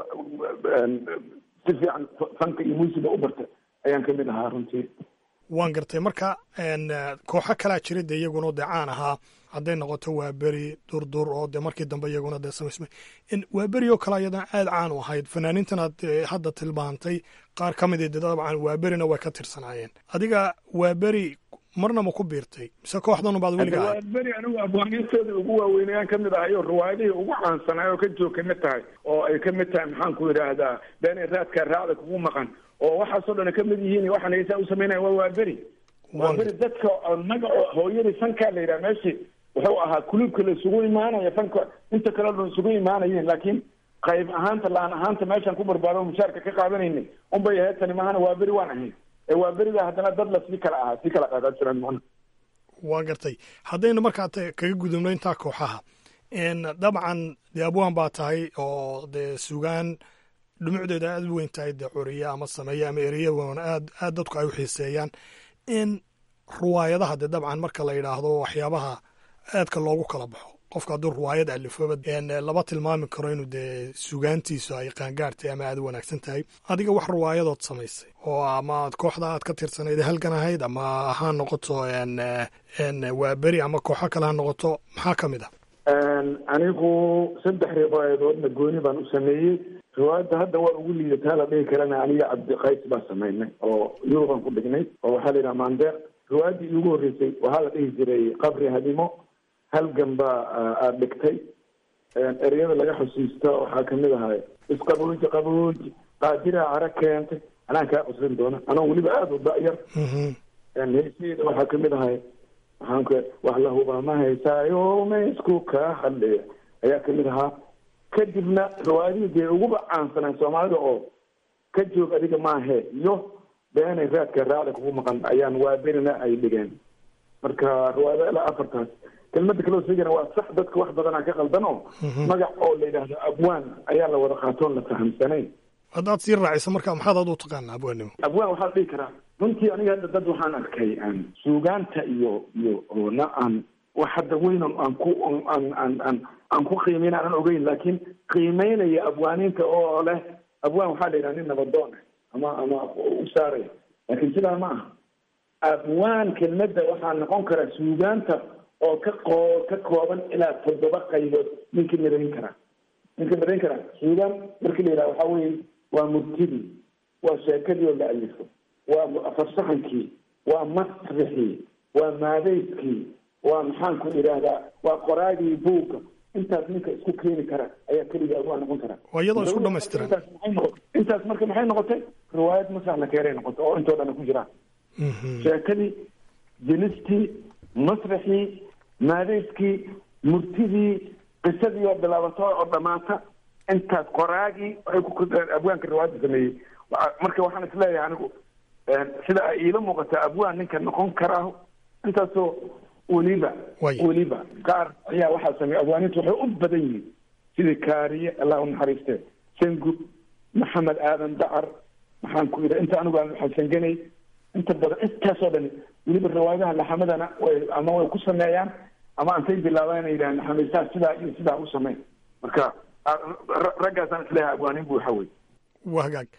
S13: si fiican fanka iyo muusiga u barta ayaan ka mid ahaa runtii
S11: waan gartay marka kooxo kalaa jira dee iyaguna dee caan ahaa hadday noqoto waa beri durdur oo dee markii dambe iyaguna dee samaysmay waa beri oo kale ayadana aada caan u ahayd fanaaniintan aad hadda tilmaantay qaar ka mid de dabcan waa berina way ka tirsanaayeen adiga waa beri marna ma ku biirtay mise kooxdan baad weliga ahayd
S13: beri anigu afgaaniistooda ugu waaweynayaan kamid ahay oo riwaayadihii ugu caansanaay oo ka joog kamid tahay oo ay kamid tahay maxaan ku yidhaahdaa beenay raadkaa raacda kugu maqan oo waxaasoo dhan ka mid yihiin waxaan heesaa u samaynaya waa waa beri waa beri dadka magaco hooyadii fankaa la yidhaha meeshii wuxuu ahaa kuluubka la isugu imaanaya fanka inta kale dhan isugu imaanayeen laakiin qayb ahaanta laan ahaanta meeshaan ku barbaado mushaarka ka qaadanaynay unbay ahayd tani mahana waa beri waan ahayn ee waa beriga haddana dad la sii kala ahaa sii kala qaadaa jiraan macna
S11: waa gartay haddaynu markaa kaga gudubno intaa kooxaha dabcan dee abwaan baa tahay oo dee sugaan dhumucdeeda aada u weyn tahay dee curiya ama sameeya ama ereya wan aad aad dadku ay u xiiseeyaan in ruwaayadaha dee dabcan marka la yidhaahdo waxyaabaha aadka loogu kala baxo qofka hadduu ruwaayad alifooba lama tilmaami karo inuu dee sugaantiisu ay qaangaartay ama aada u wanaagsan tahay adiga wax ruwaayadood samaysay oo ama kooxda aad ka tirsanayd halgan ahayd ama ha noqoto waa beri ama kooxo kale ha noqoto maxaa ka mid ah
S13: anigu saddex riwaayadoodna gooni baan u sameeyey riwaayadda hadda waa ugu liidataa la dhihi karana aniga cabdiqays baa samaynay oo yurubaan ku dhignay oo waxaa la yidhaha mandeer riwaayaddii iigu horreysay waxaa la dhihi jiray qabri hadimo halgan baa aada dhigtay ereyada laga xusiista waxaa kamid ahay isqabuuji qabuuji qaadiraa cara keentay anaan kaa qusrin doona anoo weliba aada u da-yar heeseeda waxaa kamid ahay waxaan ku wax la hubaa ma haysaayo ma isku kaa hadleya ayaa kamid ahaa kadibna riwaayadihii dee uguba caansanaan soomaalida oo ka joog adiga maahe iyo beenay raadka raacda kugu maqan ayaan waa berina ay dhigeen marka riwaayada ilaa afartaas kelmada kaloo sheegana waa sax dadka wax badanaa ka qaldan oo magac oo la yidhaahdo abwaan ayaa la wada qaatoon la fahamsanayn
S11: haddaad sii raaciso marka maxaad aad u taqaana abwaannimo
S13: abwaan waxaa la dhihi karaa runtii aniga hadda dad waxaan arkay aan suugaanta iyo iyo oona aan wax hadda weyn aan ku aan aan aan aan ku qiimeyn aanan ogeyn laakiin qiimeynaya abwaaniinta oo leh abwaan waxaa la yidhaha nin nabadoon ama ama u saaraya laakiin sidaa ma aha abwaan kelmadda waxaa noqon karaa suugaanta oo ka qoo ka kooban ilaa toddoba qaybood ninka marayn karaa ninka marayn karaa suugaan markii la yidhaha waxaa weye waa murtidii waa sheekadii oo la alifo waa farsaxankii waa masrixii waa maadayskii waa maxaan ku idhaahdaa waa qoraagii buugga intaas ninka isku keeni kara ayaa keliga abwaan noqon kara
S11: waa iyadoo isku dhamaystiran
S13: intaas maxay noqotay intaas marka maxay noqotay riwaayad masaxna keeray noqotay oo intoo dhan ku jiraan sheekadii jinistii masrixii maadayskii murtidii qisadii oo bilaabato oo dhamaata intaas qoraagii waxay ku abwaanka riwaayadda sameeyey marka waxaan isleeyahay anigu sida ay iila muuqata abwaan ninka noqon karaa intaasoo weliba weliba qaar ayaa waxaa sameeyey abwaanintu waxay u badan yihiin sidii kaariye allah u naxariiste sangub maxamed aadan dacar maxaan ku yidha inta anigu aan xasanganay inta badan intaasoo dhan weliba riwaayadaha laxamadana way ama way ku sameeyaan ama antay bilaabaan inay yidhahaan laxamaysaa sidaa iyo sidaa u sameyn marka raggaasaan isleeyahay abwaanin bu waxa wey
S11: waa hagaag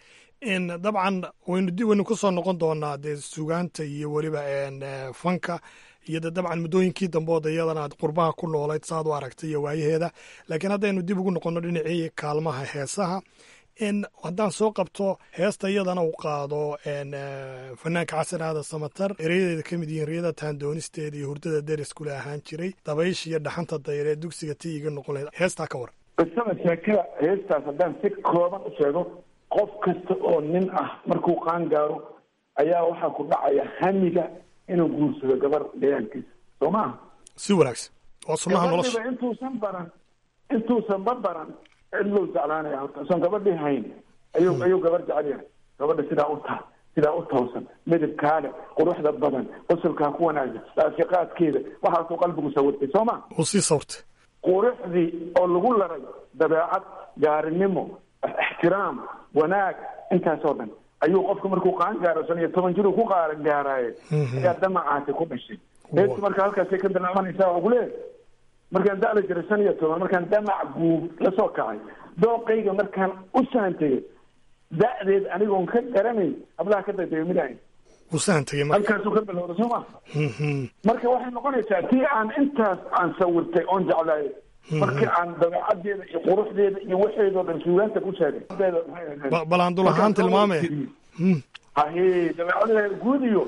S11: dabcan waynu dib waynu kusoo noqon doonaa dee sugaanta iyo weliba fanka iyo de dabcan muddooyinkii dambood iyadana aad qurbaha ku noolayd saaad u aragtay iyo waayaheeda laakiin haddaynu dib ugu noqono dhinacii kaalmaha heesaha haddaan soo qabto heesta iyadana uu qaado fanaanka xasan aadan samatar ereyadeeda ka mid yihiin riyada taandoonisteeda iyo hurdada deriskule ahaan jiray dabaysha iyo dhaxanta dayre dugsiga ti iga noqon lahayd heestaa ka waran
S13: qisada sheekada heestaas haddaan si kooban u sheego qof kasta oo nin ah markuu qaan gaaro ayaa waxaa ku dhacaya hamiga inuu guursado gabar deegaankiisa soo maaha
S11: si wanaagsan waa sunnaha nolosha
S13: gabadhiba intuusan baran intuusan ba baran cidlou jeclaanaya horta usan gabadhii hayn ayuu ayuu gabar jecel yahay gabadha sidaa u taa sidaa u toosan midabkaale quruxda badan qosolkaa ku wanaagsan raafiqaadkeeda waxaasuu qalbigu sawirtay soo ma
S11: uu sii sawirtay
S13: quruxdii oo lagu laray dabeecad gaarinimo ixtiraam wanaag intaasoo dhan ayuu qofka markuu qaan gaaro shan iyo toban jiruu ku qaaran gaaraaye ayaa damacaasi ku dhashay heesta marka halkaasay ka bilaabanaysaa waa kuleeyahay markaan da'la jiray shan iyo toban markaan damac guub la soo kacay dooqayga markaan u saantagay da'deed anigoon ka garanayn hablaha ka dagdagay mid ahayn
S11: wuu sahan tegey marka
S13: halkaasuu ka bilowda soo ma
S11: Mhm.
S13: marka waxay noqonaysaa tii aan intaas aan sawirtay oon jeclaayay markii aan dabeecadeeda iyo quruxdeeda iyo waxeedoo dhan suugaanta ku sheegay
S11: Ba- bal aan dul ahaan tilmaame Hmm.
S13: haye dabeecadeeda guud iyo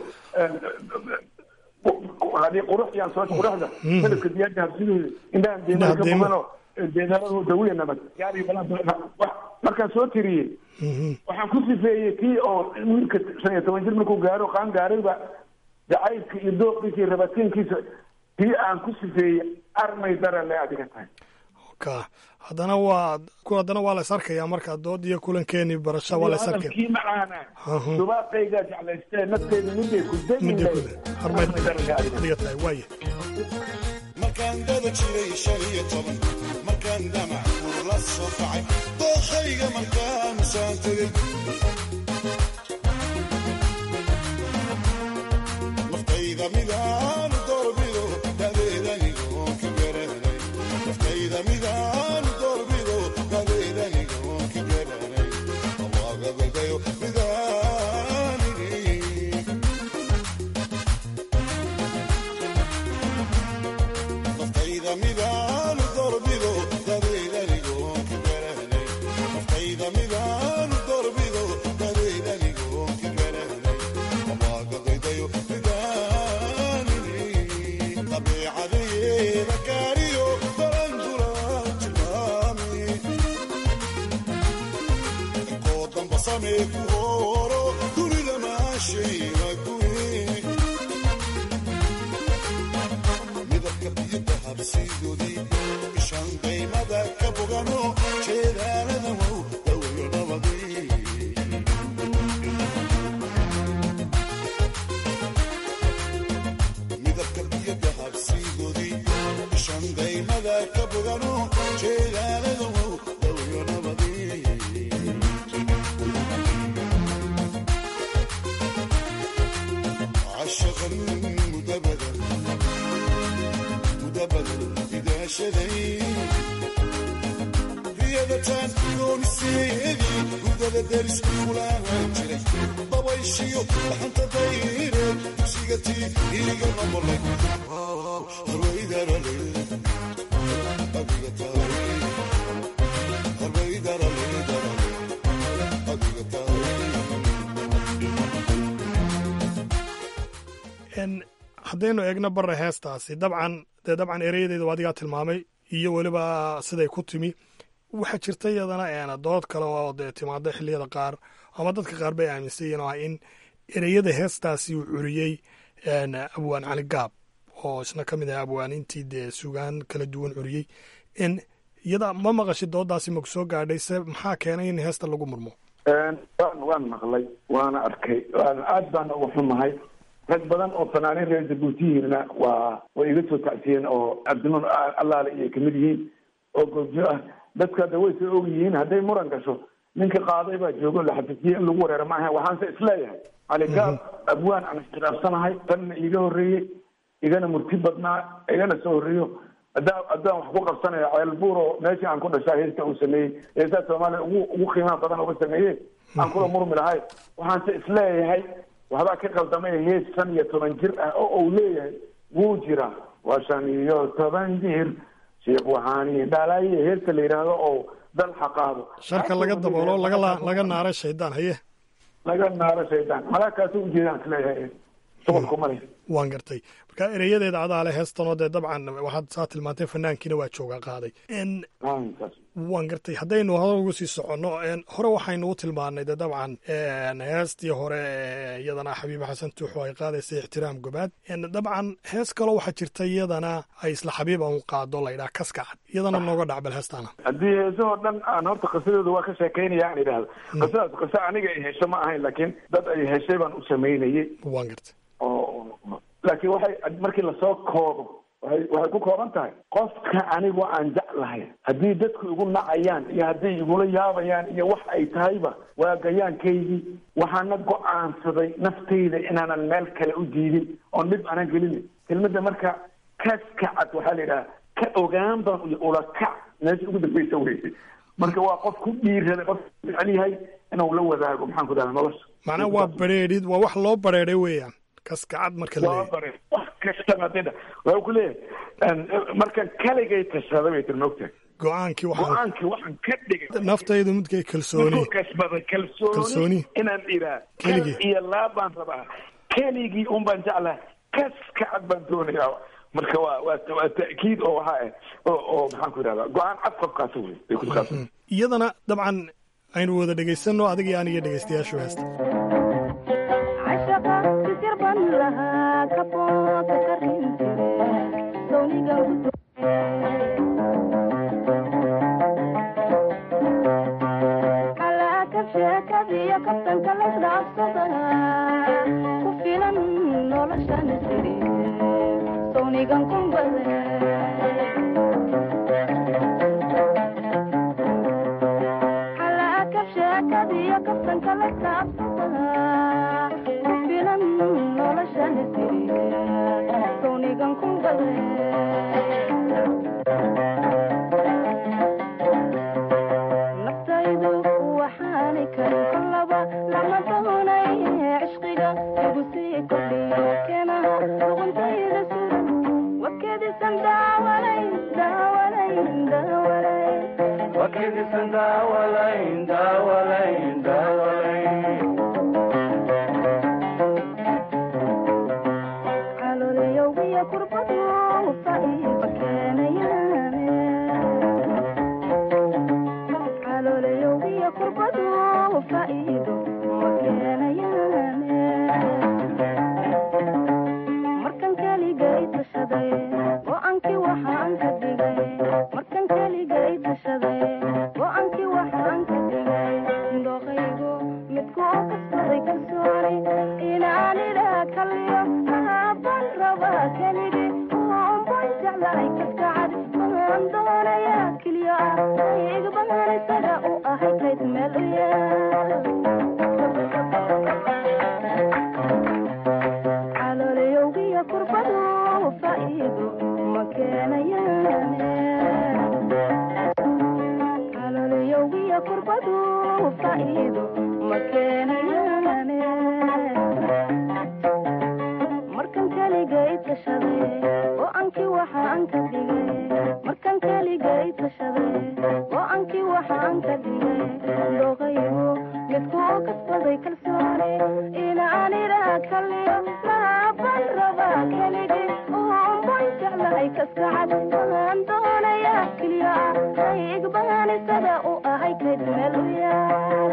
S13: hadii qurux yaan soo quruxda
S11: Mhm.
S13: midabka diyaarka habsidooda indhahan
S11: Indhaha
S13: deemada ka
S11: deemo.
S13: buganoo deedaaradu dawiya nabad gaari balan wax markaan soo tiriyey
S11: Mhm.
S13: waxaan ku sifeeyey kii oo wiilka shan iyo toban jir markuu gaaro qaan gaarayba jacaylka iyo dooqiisa iyo rabatiinkiisa kii aan ku sifeeyey armay darale adiga tahay
S11: ka haddana waa ku haddana waa la is arkayaa marka dood iyo kulankeeni barasha waa la is arkaya
S13: hadalkii macaana
S11: Aha.
S13: dubaaqaygaa jeclaystee nafteeda miday ku
S11: Midday ku
S13: degin
S11: harmay adiga tahay waaye
S16: markaan dada jiray shan iyo toban markaan damac urla soo kacay dookhayga markaan saan tegey naftayda midaan doorbido dadeedanigoon ka garanay naftayda midaan doorbido dadeedanigoon ka garanay allaaga golbayo midaanini naftayda midaan doorbido dadeedanigoon ka garanay naftayda midaan doorbido dadeedanigoon ka garanay allaaga golbayo midaanini dabeecadeeda gaariyo barandula tilmaami koo damba samee ku hooro dunida maashayna guri midabka biyada habsiidoodii ishaan qaymada ka bogano jeedaalada wow dawayo nabadii midabka biyada habsiidoodii ishaan qaymada ka bogano jeedaalada wow dawayo nabadii عشقا مدبدا مدبدا إذا شذي riyadataan dooniseedii gudada daris kulaha jiray dabayshiyo dhaxanta dayre dugsiga tii iiga noqolay harwaydarale adiga tahay harwaydarale darale adiga tahay
S11: En, haddaynu eegno barre heestaasi dabcan dee dabcan ereyadeeda waa adigaa tilmaamay iyo weliba siday ku timi waxaa jirta iyadana een dood kale oo dee timaada xilliyada qaar ama dadka qaar bay aaminsan yihiin oo ah in ereyada heestaasi uu curiyey een abwaan cali gaab oo isna ka mid ah abwaanintii dee sugaan kala duwan curiyey in iyada ma maqashi doodaasi maku soo gaadhay se maxaa keenay in heesta lagu murmo
S13: waan waan maqlay waana arkay waana aad baan uga xumahay rag badan oo fanaaniin reer jabuutiyihiinna waa way iga soo tacsiyeen oo cabdinuur allaale iyo kamid yihiin oo goobjo ah dadka hadda way soo og yihiin hadday muran gasho ninka qaaday baa joogo la xafisiyey in lagu wareero maaha waxaanse isleeyahay cali gaab abwaan aan iskhilaafsanahay tanna iiga horreeyey igana murti badnaa igana soo horreeyo haddaan haddaan wax ku qabsanayo ceelbuur oo meeshii aan ku dhashaa heesta uu sameeyey heestaa soomaaliya ugu ugu qiimaha badan uga sameeyey aan kula murmi lahay waxaanse isleeyahay waxbaa ka qaldamay hees shan iyo toban jir ah oo uu leeyahay wuu jiraa waa shan iyo toban jir sheekh waxaani dhalaye heesta la yidhaahdo oo dalxa qaado
S11: sharka laga daboolo laga la- laga naara shaydaan haye
S13: laga naaro shaydaan malaakaasi ujeedaan isleeyahay shuqulkuma leh
S11: waan gartay marka ereyadeeda adaa le heestanoo dee dabcan waxaad saa tilmaantay fanaankiina waa joogaa qaaday n waan gartay haddaynu hore ugu sii soconno n hore waxaynu u tilmaanay dee dabcan n heestii hore ee iyadana xabiibe xasan tuuxo ay qaadaysay ixtiraam gobaad n dabcan hees kaloo waxaa jirta iyadana ay isla xabiib aan qaado laydhaha kaska cad iyadana nooga dhacbal heestaana
S13: haddii heesahoo dhan aan horta qisadooda waa ka sheekaynaya aan idhaahdo qisadaas qiso aniga ay hesho ma ahayn laakiin dad ay heshay baan u samaynayay
S11: waan gartay
S13: oo laakiin waxay markii lasoo koobo waxay waxay ku kooban tahay qofka anigu aan jeclahay haddii dadku igu nacayaan iyo hadday igula yaabayaan iyo wax ay tahayba waa gayaankaygii waxaana go-aansaday naftayda inaanan meel kale u diidin oon dhib aanan gelin kelmadda marka kaska cad waxaa la yidhaha ka ogaan baan ula kac meesha ugu dambeysa weysay marka waa qof ku dhiirada qof jecel yahay inuu la wadaago maxaan ku dhaha nolosha
S11: macnaha waa bareedhid waa wax loo bareedhay weeyaan kaskacad marka la
S13: waa bare wax kastaba hadda waa ku leeyahay markan kaligay tashaday bay tiri mogtahay
S11: go-aankii waxaan
S13: go-aankii waxaan ka dhigay
S11: naftaydu midkay kalsooni
S13: kasbada
S11: Kalsooni.
S13: kalsooni inaan iraa
S11: Keligii.
S13: kal iyo laab baan rabaa keligii un baan jeclaa kaskacad baan doonayaa marka waa waa waa ta'kiid oo waxaa ah oo oo maxaan ku idhahdaa go-aan cad qofkaasi wey ay ku saabsan
S11: iyadana dabcan aynu wada dhegaysanno adiga iyo aniga dhegaystayaashu heesta
S12: cashaqa sisir ban lahaa kabooka karin jire sawniga gudo xalaaka sheekadiyo kabtanka laysdhaafsada ku filan noloshan siri sawnigan kumbade xalaaka sheekadiyo kabtanka laysdhaafsada ku filan noloshan siri sawnigan kumbade naftaydu waxaani karin kolaba lama doonay cishqiga igu sii kordhiyo keenaha luquntayda suran wakedisan daawalay daawalay daawalay wakedisan daawalay daawalay daawalay calooliyowgiyo kurbadu faiiba keenayaane calooliyowgiyo kurbadu faa'iido ma keenayaane markan keligay tashaday go-aankii waxaan ka dhigay markan keligay tashaday go-aankii waxaan ka dhigay dooqaygu midku oo kasbaday kalsooni inaan idhaa kaliyo aabban rabaa keligii oonban jeclahay kaskacad baan doonayaa keliyo ah igbaan isaga u ahay kayd meel u yaal calooliyowgiyo kurbadu faa'iido ma keenayaane calooliyowgiyo kurbadu faa'iido ma keenayaane markan keligay tashaday go-aankii waxaan ka dhigay markan keligay tashaday go-aankii waxaan ka dhigay dooqaygu midku oo kasbaday kalsooni inaan idhaa kaliyo laaban rabaa keligii oonban jeclahay kaskacad baan doonayaa keliyo ah igbaan isaga u ahay kayd meel u yaal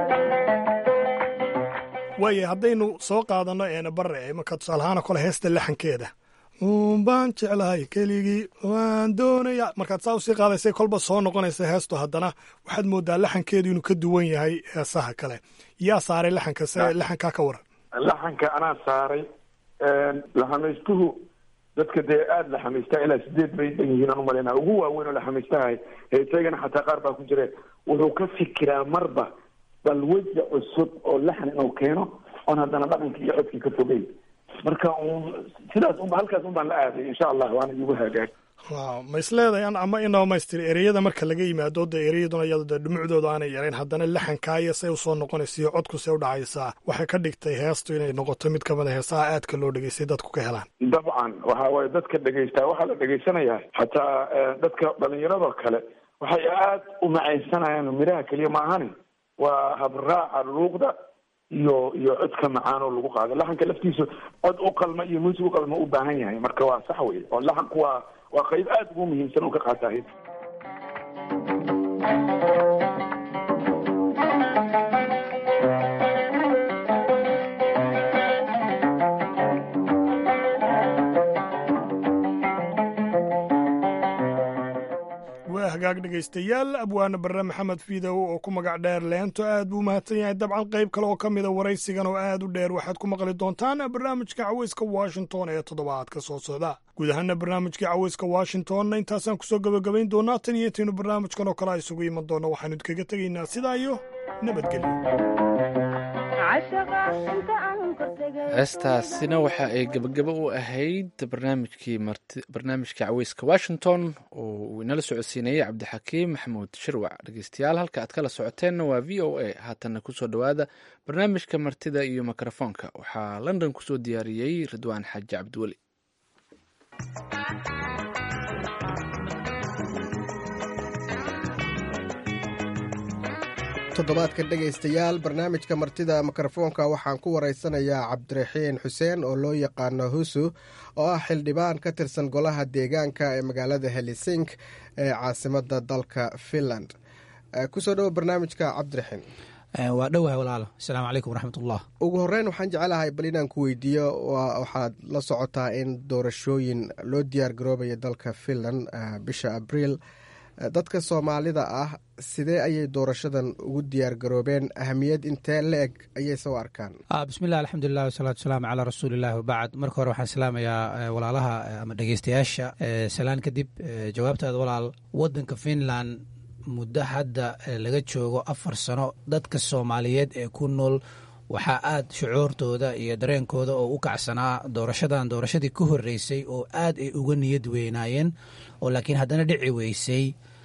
S11: waayo haddaynu soo qaadanno eena bare imanka tusaalahaana kole heesta laxankeeda uunbaan jeclahay keligii waan doonaya markaad saa usii qaadaysay kolba soo noqonaysa heestu haddana waxaad moodaa laxankeedu inuu ka duwan yahay heesaha kale yaa saaray laxanka se laxankaa ka waran
S13: laxanka anaa saaray laxamaystuhu dadka dee aada laxamaystaa ilaa sideed bay dhan yihiin aan umaleyna ugu waaweyn oo laxamaystahay heesagana xataa qaar baa ku jire wuxuu ka fikiraa marba bal weja cusub oo laxan inuu keeno oon haddana dhaqankii iyo codkii ka fogeyn marka un sidaas unba halkaas un baan la aaday insha allah waana igu hagaag
S11: waaw ma isleedahay an ama in dhamaystir ereyada marka laga yimaado de ereyaduna iyado de dhumucdooda aanay yarayn haddana laxankaaya say usoo noqonaysa iyo codku say u dhacaysaa waxay ka dhigtay heestu inay noqoto mid kamid a heesaha aadka loo dhegeystay dadku ka helaan
S13: dabcan waxa waaye dadka dhegaystaa waxaa la dhegaysanayaa xataa dadka dhalinyaradoo kale waxay aad u macaysanayaan midhaha keliya maahani waa habraaca luuqda iyo iyo codka macaan oo lagu qaado laxanka laftiisu cod u qalma iyo muusig u qalma u baahan yahay marka waa sax wey oo laxanku waa waa qayb aada ugu muhiimsan oo ka qaata hid
S11: waa hagaag dhegaystayaal abwaane barre maxamed fiidow oo ku magac dheer leento aad buu mahadsan yahay dabcan qayb kale oo ka mida waraysigan oo aad u dheer waxaad ku maqli doontaan barnaamijka caweyska washington ee toddobaadka soo socda guud ahaana barnaamijkii caweyska washingtonna intaasaan kusoo gabagabayn doonaa tan iyo intaynu barnaamijkan oo kale a isugu iman doonno waxaanu idkaga tegaynaa sidaa iyo nabadgelyo
S12: cashaqa inta aan
S1: heestaasina waxa ay gebagabo u ahayd barnaamijkii marti barnaamijka caweyska washington oo uu inala socodsiinayey cabdixakiim maxamuud shirwac dhegeystayaal halka aad kala socoteenna waa v o a haatanna kusoo dhowaada barnaamijka martida iyo mikrofoonka waxaa london kusoo diyaariyey ridwaan xaaji cabdiweli
S17: toddobaadka dhegaystayaal barnaamijka martida mikrofoonka waxaan ku waraysanayaa cabdiraxiin xuseen oo loo yaqaano husu oo ah xildhibaan ka tirsan golaha deegaanka ee magaalada helisink ee caasimada dalka finland kusoo dhowo barnaamijka cabdiraxiin
S18: waa dhowahay walaalo asalaamu calaykum waraxmatullah
S17: ugu horeyn waxaan jecelahay bal inaan ku weydiiyo waxaad la socotaa in doorashooyin loo diyaar garoobaya dalka finland bisha abriil dadka soomaalida ah sidee ayay doorashadan ugu diyaar garoobeen ahamiyad intee la eg ayay soo arkaan
S18: bismilah alxamdulilah wasalaatu wasalaamu calaa rasuulillahi wabacd marka hore waxaan salaamayaa walaalaha ama dhegeystayaasha salaan kadib jawaabtaada walaal wadanka finland muddo hadda laga joogo afar sano dadka soomaaliyeed ee ku nool waxaa aad shucuurtooda iyo dareenkooda oo u kacsanaa doorashadan doorashadii ka horeysay oo aad ay uga niyad weynaayeen oo laakiin haddana dhici weysay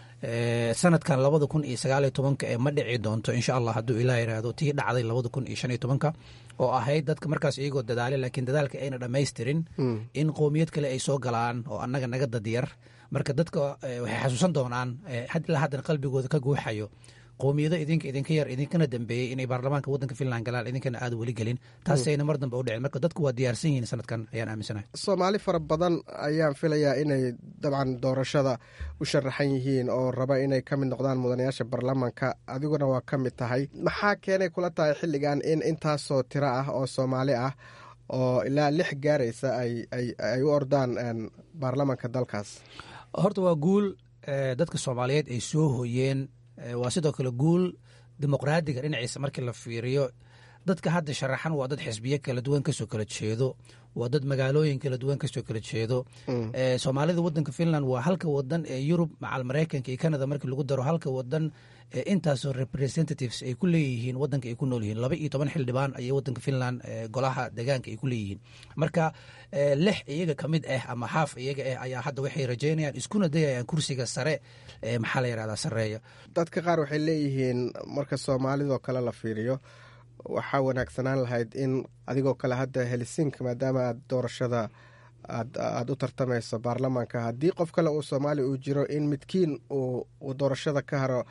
S18: sanadkan labada kun iyo sagaaliyo tobanka ee ma dhici doonto insha allah hadduu ilah yiraahdo tii dhacday labada kun iyo shan iyo tobanka oo ahayd dadka markaas iyagoo dadaale laakiin dadaalka ayna dhammaystirin in qowmiyad kale ay soo galaan oo annaga naga dadyar marka dadka waxay xasuusan doonaan ilaa haddana qalbigooda ka guuxayo qowmiyado idinka idinka yar idinkana dambeeyey inay baarlamaanka wadanka finland galaan idinkana aad weli gelin taasayna mar dambe u dhicin marka dadku waa diyaarsan yihiin sanadkan ayaan aaminsanahay
S17: soomaali fara badan ayaan filayaa inay dabcan doorashada u sharaxan yihiin oo raba inay ka mid noqdaan mudanayaasha baarlamaanka adiguna waa ka mid tahay maxaa keenay kula tahay xilligan in intaasoo tiro ah oo soomaali ah oo ilaa lix gaaraysa ay u ordaan baarlamaanka dalkaas
S18: horta waa guul dadka soomaaliyeed ay soo hoyeen waa sidoo kale guul dimuqraadiga dhinaciisa markii la fiiriyo dadka hadda sharaxan waa dad xisbiyo kala duwan kasoo kala jeedo waa dad magaalooyin kala duwan kasoo kala jeedo soomaalida wadanka finland waa halka wadan ee yurub macal maraykanka iyo canada markii lagu daro halka wadan intaasoo representatives ay ku leeyihiin wadanka ay ku nool yihiin laba iyo toban xildhibaan ayay wadanka finland golaha deegaanka ay ku leeyihiin marka lix iyaga ka mid ah ama xaaf iyaga ah ayaa hadda waxay rajeynayaan iskuna dayayaan kursiga sare maxaa la yirahdaa sareeya
S17: dadka qaar waxay leeyihiin marka soomaalidoo kale la fiiriyo waxaa wanaagsanaan lahayd in adigoo kale hadda helsink maadaama aad doorashada aada u tartamayso baarlamaanka haddii qof kale uu soomaali uu jiro in midkiin uu doorashada ka haro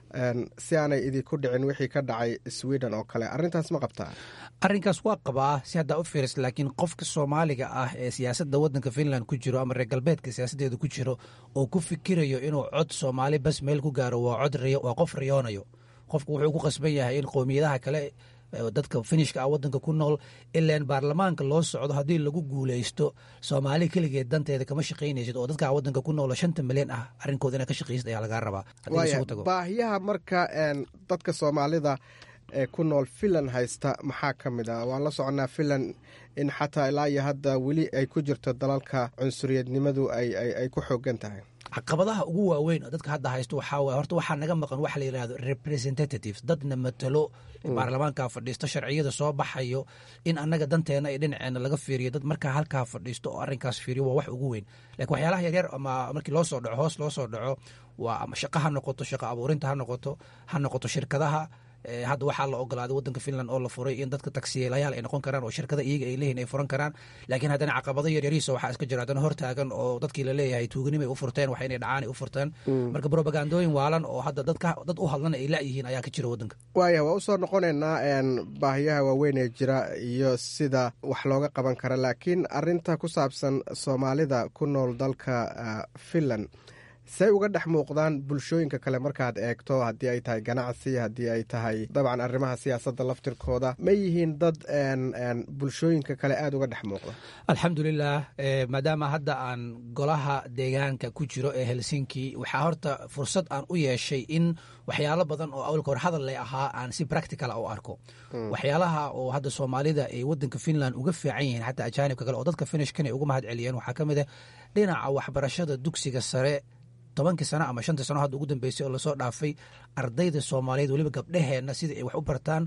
S17: si aanay idinku dhicin wixii ka dhacay sweden oo kale arintaas ma qabtaa
S18: arrinkaas waa qabaa si haddaa u fiiris laakiin qofka soomaaliga ah ee siyaasadda wadanka finland ku jiro ama reer galbeedka siyaasaddeeda ku jiro oo ku fikirayo inuu cod soomaali bas meel ku gaaro waa cod waa qof riyoonayo qofku wuxuu ku qasban yahay in qowmiyadaha kale dadka finishka ah wadanka ku nool ilaan baarlamaanka loo socdo haddii lagu guuleysto soomaali keligeed danteeda kama shaqaynaysid oo dadka wadanka ku nool shanta milyan ah arrinkooda inaa ka shaqaysid ayaa lagaa rabaa
S17: baahiyaha marka dadka soomaalida ee ku nool finland haysta maxaa ka mid ah waan la soconaa finland in xataa ilaa iyo hadda weli ay ku jirto dalalka cunsuriyadnimadu ay ku xoogan tahay
S18: caqabadaha ugu waaweyn oo dadka hadda haysto waxaa waay horta waxaa naga maqan waxa la yidhahdo representatives dadna matalo baarlamaanka fadhiisto sharciyada soo baxayo in annaga danteena iyo dhinaceena laga fiiriyo dad markaa halkaa fadhiisto oo arrinkaas fiiriyo waa wax ugu weyn lakiin waxyaalaha yaryar ama markii loo soo dhaco hoos loo soo dhaco waa ama shaqo ha noqoto shaqo abuurinta ha noqoto ha noqoto shirkadaha hadda waxaa la ogolaaday wadanka finland oo la furay in dadka taksiyeelayaal ay noqon karaan oo shirkada iyaga ay leeyihin ay furan karaan laakiin haddana caqabado yaryariisa waxaa iska jira haddana hortaagan oo dadkii laleeyahay tuuganimay u furteen wax inay dhacaan ay u furteen marka brobagandooyin waalan oo hadda dadka dad u hadlana ay la'yihiin ayaa ka jira wadanka
S17: waaya waa usoo noqonaynaa baahiyaha waaweyn ee jira iyo sida wax looga qaban kara laakiin arinta ku saabsan soomaalida ku nool dalka finland say uga dhex muuqdaan bulshooyinka kale markaad eegto haddii ay tahay ganacsi haddii ay tahay dabcan arrimaha siyaasadda laftirkooda ma yihiin dad bulshooyinka kale aada uga dhex muuqda
S18: alxamdulilah maadaama hadda aan golaha deegaanka ku jiro ee helsinki waxaa horta fursad aan u yeeshay in waxyaalo badan oo awalka hor hadal lay ahaa aan si practical u arko waxyaalaha oo hadda soomaalida ay wadanka finland uga fiican yihiin xataa ajaanibka kale oo dadka finishkan ay uga mahad celiyeen waxaa ka mid ah dhinaca waxbarashada dugsiga sare tobankii sano ama shantii sano hadda ugu dambeysay oo lasoo dhaafay ardayda soomaaliyeed weliba gabdhaheenna sidai ay wax u bartaan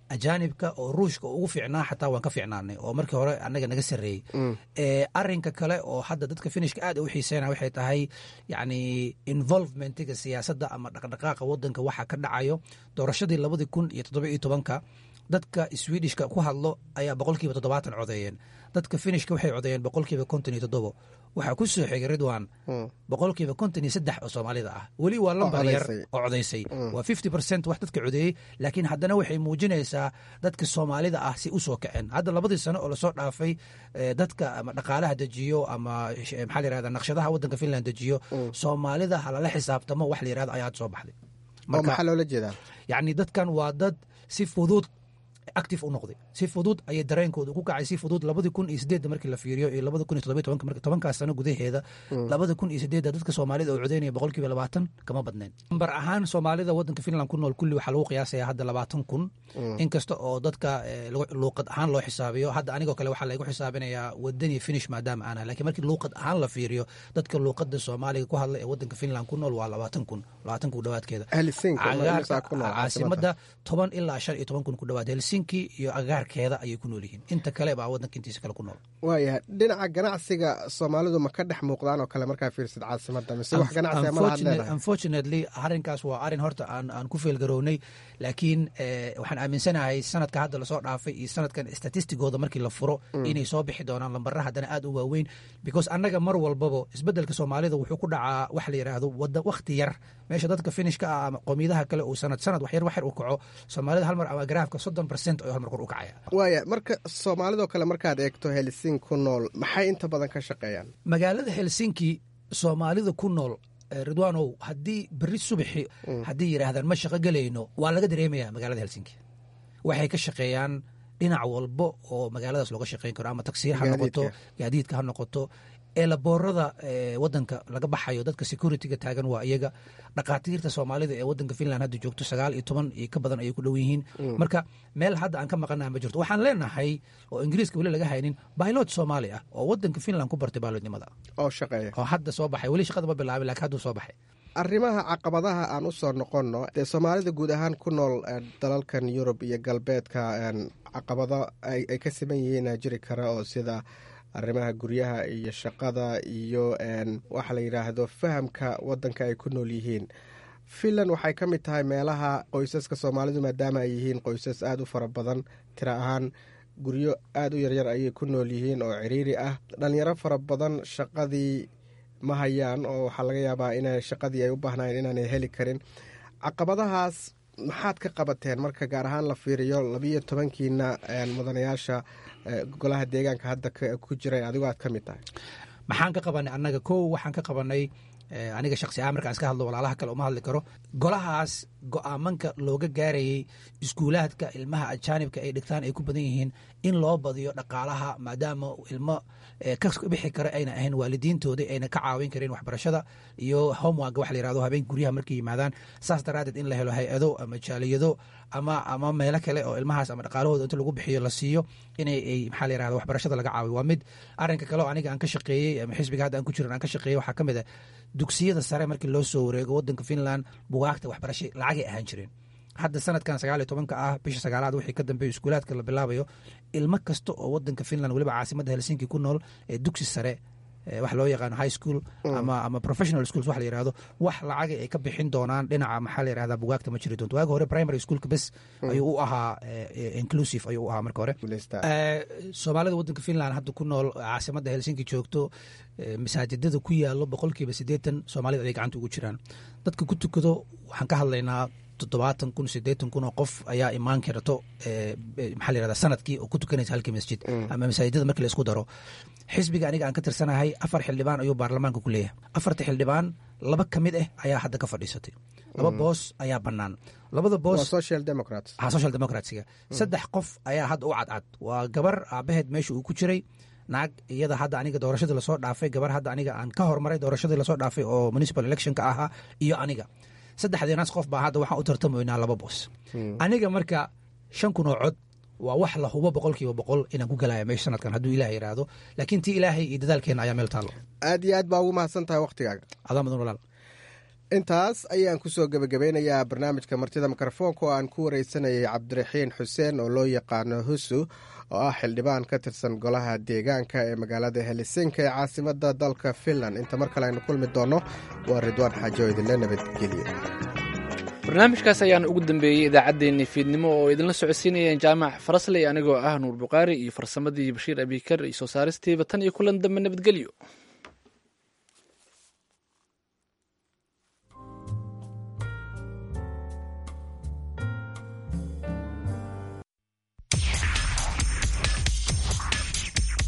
S18: ajaanibka oo ruushka ugu fiicnaa xataa waan ka fiicnaanay oo markii hore annaga naga sarreeyey arinka kale oo hadda dadka finishka aad u xiiseynaya waxay tahay yacni involvementiga siyaasadda ama dhaqdhaqaaqa waddanka waxa ka dhacayo doorashadii labadii kun iyo toddoba iyo tobanka dadka swedishka ku hadlo ayaa boqolkiiba toddobaatan codeeyeen dadka finishka waxay codeeyeen boqolkiiba konton iyo toddobo waxaa ku soo xigay ridwan boqolkiiba konton iyo saddex oo soomaalida ah weli waa lambar yar oo codaysay waa fifty percent wax dadka codeeyey laakiin haddana waxay muujinaysaa dadka soomaalida ah si u soo kaceen hadda labadii sano oo lasoo dhaafay dadka ama dhaqaalaha dejiyo ama maxaa la yirahda naqshadaha waddanka finland dejiyo soomaalida halala xisaabtamo wax la yirahdo ayaa hadda soo baxday
S17: oo maxaa loola jeedaa
S18: yacni dadkan waa dad si fudud active u noqday si fudud ayay dareenkooda ku kacay si fudud labadii kun iyo sideedda markii la fiiriyo iyo labada kun iyo toddoba tobanka marka tobankaas sano gudaheeda labada kun iyo sideedda dadka soomaalida oo codeynaya boqolkiiba labaatan kama badnayn nambar ahaan soomaalida waddanka finland ku nool kulli waxaa lagu qiyaasaya hadda labaatan kun inkasta oo dadka luuqad ahaan loo xisaabiyo hadda anigoo kale waxaa laygu xisaabinayaa wadani finish maadaama aan lakin markii luuqad ahaan la fiiriyo dadka luuqada soomaaliga ku hadla ee waddanka finland ku nool waa labaatan kun labaatan kun dhawaadkeeda caasimada toban ilaa shan iyo toban kun ku dhawaad helsinki iyo agaarkeeda ayay ku nool yihiin inta kale baa waddanka intiisa kale ku nool
S17: waayahay dhinaca ganacsiga soomaalidu ma ka dhex muuqdaan oo kale markaa fiirsid caasimada mise wax ganacsiga ma lahaad leedahay
S18: unfortunately arrinkaas waa arrin horta aan aan ku feelgarownay laakiin waxaan aaminsanahay sanadka hadda lasoo dhaafay iyo sanadkan statistigooda markii la furo inay soo bixi doonaan lambara haddana aad u waaweyn because annaga mar walbaba isbeddelka soomaalida wuxuu ku dhacaa wax la yidhaahdo wada wakhti yar meesha dadka finishka ah ama qoomiyadaha kale uu sanad sanad wax yar wax yar u kaco soomaalida hal mar ama garaafka soddon percent ayuu hal mar kor u kacaya
S17: waaya marka soomaalidoo kale markaad eegto helsinki ku nool maxay inta badan ka shaqeeyaan
S18: magaalada helsinki soomaalida ku nool ridwaanow haddii berri subaxi haddii yidhaahdaan ma shaqo gelayno waa laga dareemaya magaalada helsinki waxay ka shaqeeyaan dhinac walbo oo magaaladaas looga shaqeyn karo ama tagsiir ha noqoto gaadiidka ha noqoto eelaboorada wadanka laga baxayo dadka security-ga taagan waa iyaga dhakhaatiirta soomaalida ee wadanka finland hadda joogto sagaal iyo toban iyo ka badan ayay ku dhow yihiin marka meel hadda aan ka maqanaha ma jirto waxaan leenahay oo ingiriiska weli laga haynin bailot soomaali ah oo wadanka finland ku bartay bailotnimada
S17: oo shaqeeya
S18: oo hadda soo baxay weli shaqada ma bilaabin lakin hadduu soo baxay
S17: arrimaha caqabadaha aan u soo noqonno dee soomaalida guud ahaan ku nool dalalkan yurub iyo galbeedka caqabado ay ka siman yihiin jiri kara oo sida arrimaha guryaha iyo shaqada iyo waxa la yidhaahdo fahamka wadanka ay ku nool yihiin finland waxay ka mid tahay meelaha qoysaska soomaalidu maadaama ay yihiin qoysas aada u fara badan tira ahaan guryo aada u yaryar ayay ku nool yihiin oo ciriiri ah dhalinyaro fara badan shaqadii ma hayaan oo waxaa laga yaabaa ina shaqadii ay u baahnayn inaanay heli karin caqabadahaas maxaad ka qabateen marka gaar ahaan la fiiriyo labiiyo tobankiina mudanayaasha golaha deegaanka hadda ku jiray adigoo aad ka mid tahay
S18: maxaan ka qabanay annaga kow waxaan ka qabanay aniga shaksi ahaan markaan iska hadlo walaalaha kale uma hadli karo golahaas go-aamanka looga gaarayey iskuulaadka ilmaha ajaanibka ay dhigtaan ay ku badan yihiin in loo badiyo dhaqaalaha maadaama ilmo ka bixi kara ayna ahayn waalidiintooda ayna ka caawin karin waxbarashada iyo homework wax la yirahdo habeen guryaha markay yimaadaan saas daraadeed in la helo hay-ado ama jaaliyado ama ama meelo kale oo ilmahaas ama dhaqaalahooda inta lagu bixiyo la siiyo inay ay maxaa la yirahda waxbarashada laga caawiyo waa mid arrinka kale oo aniga aan ka shaqeeyey ama xisbiga hadda aan ku jiran aan ka shaqeeyey waxaa ka mid ah dugsiyada sare markii loo soo wareego wadanka finland bugaagta waxbarasha lacagay ahaan jireen hadda sanadkan sagaal iyo tobanka ah bisha sagaalaad wixii ka dambeeyo iskuulaadka la bilaabayo ilmo kasta oo wadanka finland weliba caasimadda helsinki ku nool ee dugsi sare wax loo yaqaano high school ama ama professional schools wax la yirahdo wax lacaga ay ka bixin doonaan dhinaca maxaa la yirahdaa bugaagta ma jiri doonto waagi hore primary schoolka bes ayuu u ahaa inclusive ayuu u ahaa marka hore soomaalida wadanka finland hadda ku nool caasimadda helsinki joogto masaajidada ku yaalo boqolkiiba siddeetan soomaalida ay gacanta ugu jiraan dadka ku tukado waxaan ka hadlaynaa toddobaatan kun siddeetan kun oo qof ayaa imaan karto maxaa la yirahdaa sanadkii oo ku tukanaysa halkii masjid ama masaajidada markii la isku daro xisbiga aniga aan ka tirsanahay afar xildhibaan ayuu baarlamaanka ku leeyahay afarta xildhibaan laba ka mid ah ayaa hadda ka fadhiisatay laba boos ayaa bannaan labada boos
S17: social democrats
S18: ha social democratsiga saddex qof ayaa hadda u cadcad waa gabar aabaheed meesha uu ku jiray naag iyada hadda aniga doorashadii lasoo dhaafay gabar hadda aniga aan ka hormaray doorashadii lasoo dhaafay oo municipal electionka ahaa iyo aniga saddexdeenaas qof baa hadda waxaan u tartamaynaa laba boos aniga marka shan kun oo cod waa wax la hubo boqolkiiba boqol inaan ku galaya meesha sanadkan hadduu ilaah yidhaahdo laakiin tii ilaahay iyo dadaalkeena ayaa meel taallo
S17: aad iyo aad baa ugu mahadsan tahay waktigaaga
S18: adaa mudan walaal
S17: intaas ayaan kusoo gebagabeynayaa barnaamijka martida mikrofoonka oo aan ku wareysanayay cabdiraxiin xuseen oo loo yaqaano husu oo ah xildhibaan ka tirsan golaha deegaanka ee magaalada helisinka ee caasimada dalka finland inta mar kale aynu kulmi doonno waa ridwaan xaajo idinle nabadgelyo
S1: barnaamijkaas ayaan ugu dambeeyey idaacaddeenii fiidnimo oo idinla socodsiinayeen jaamac farasley anigoo ah nuur buqaari iyo farsamadii bashiir abikar iyo soo saaristiiba tan iyo kulan dambe nabadgelyo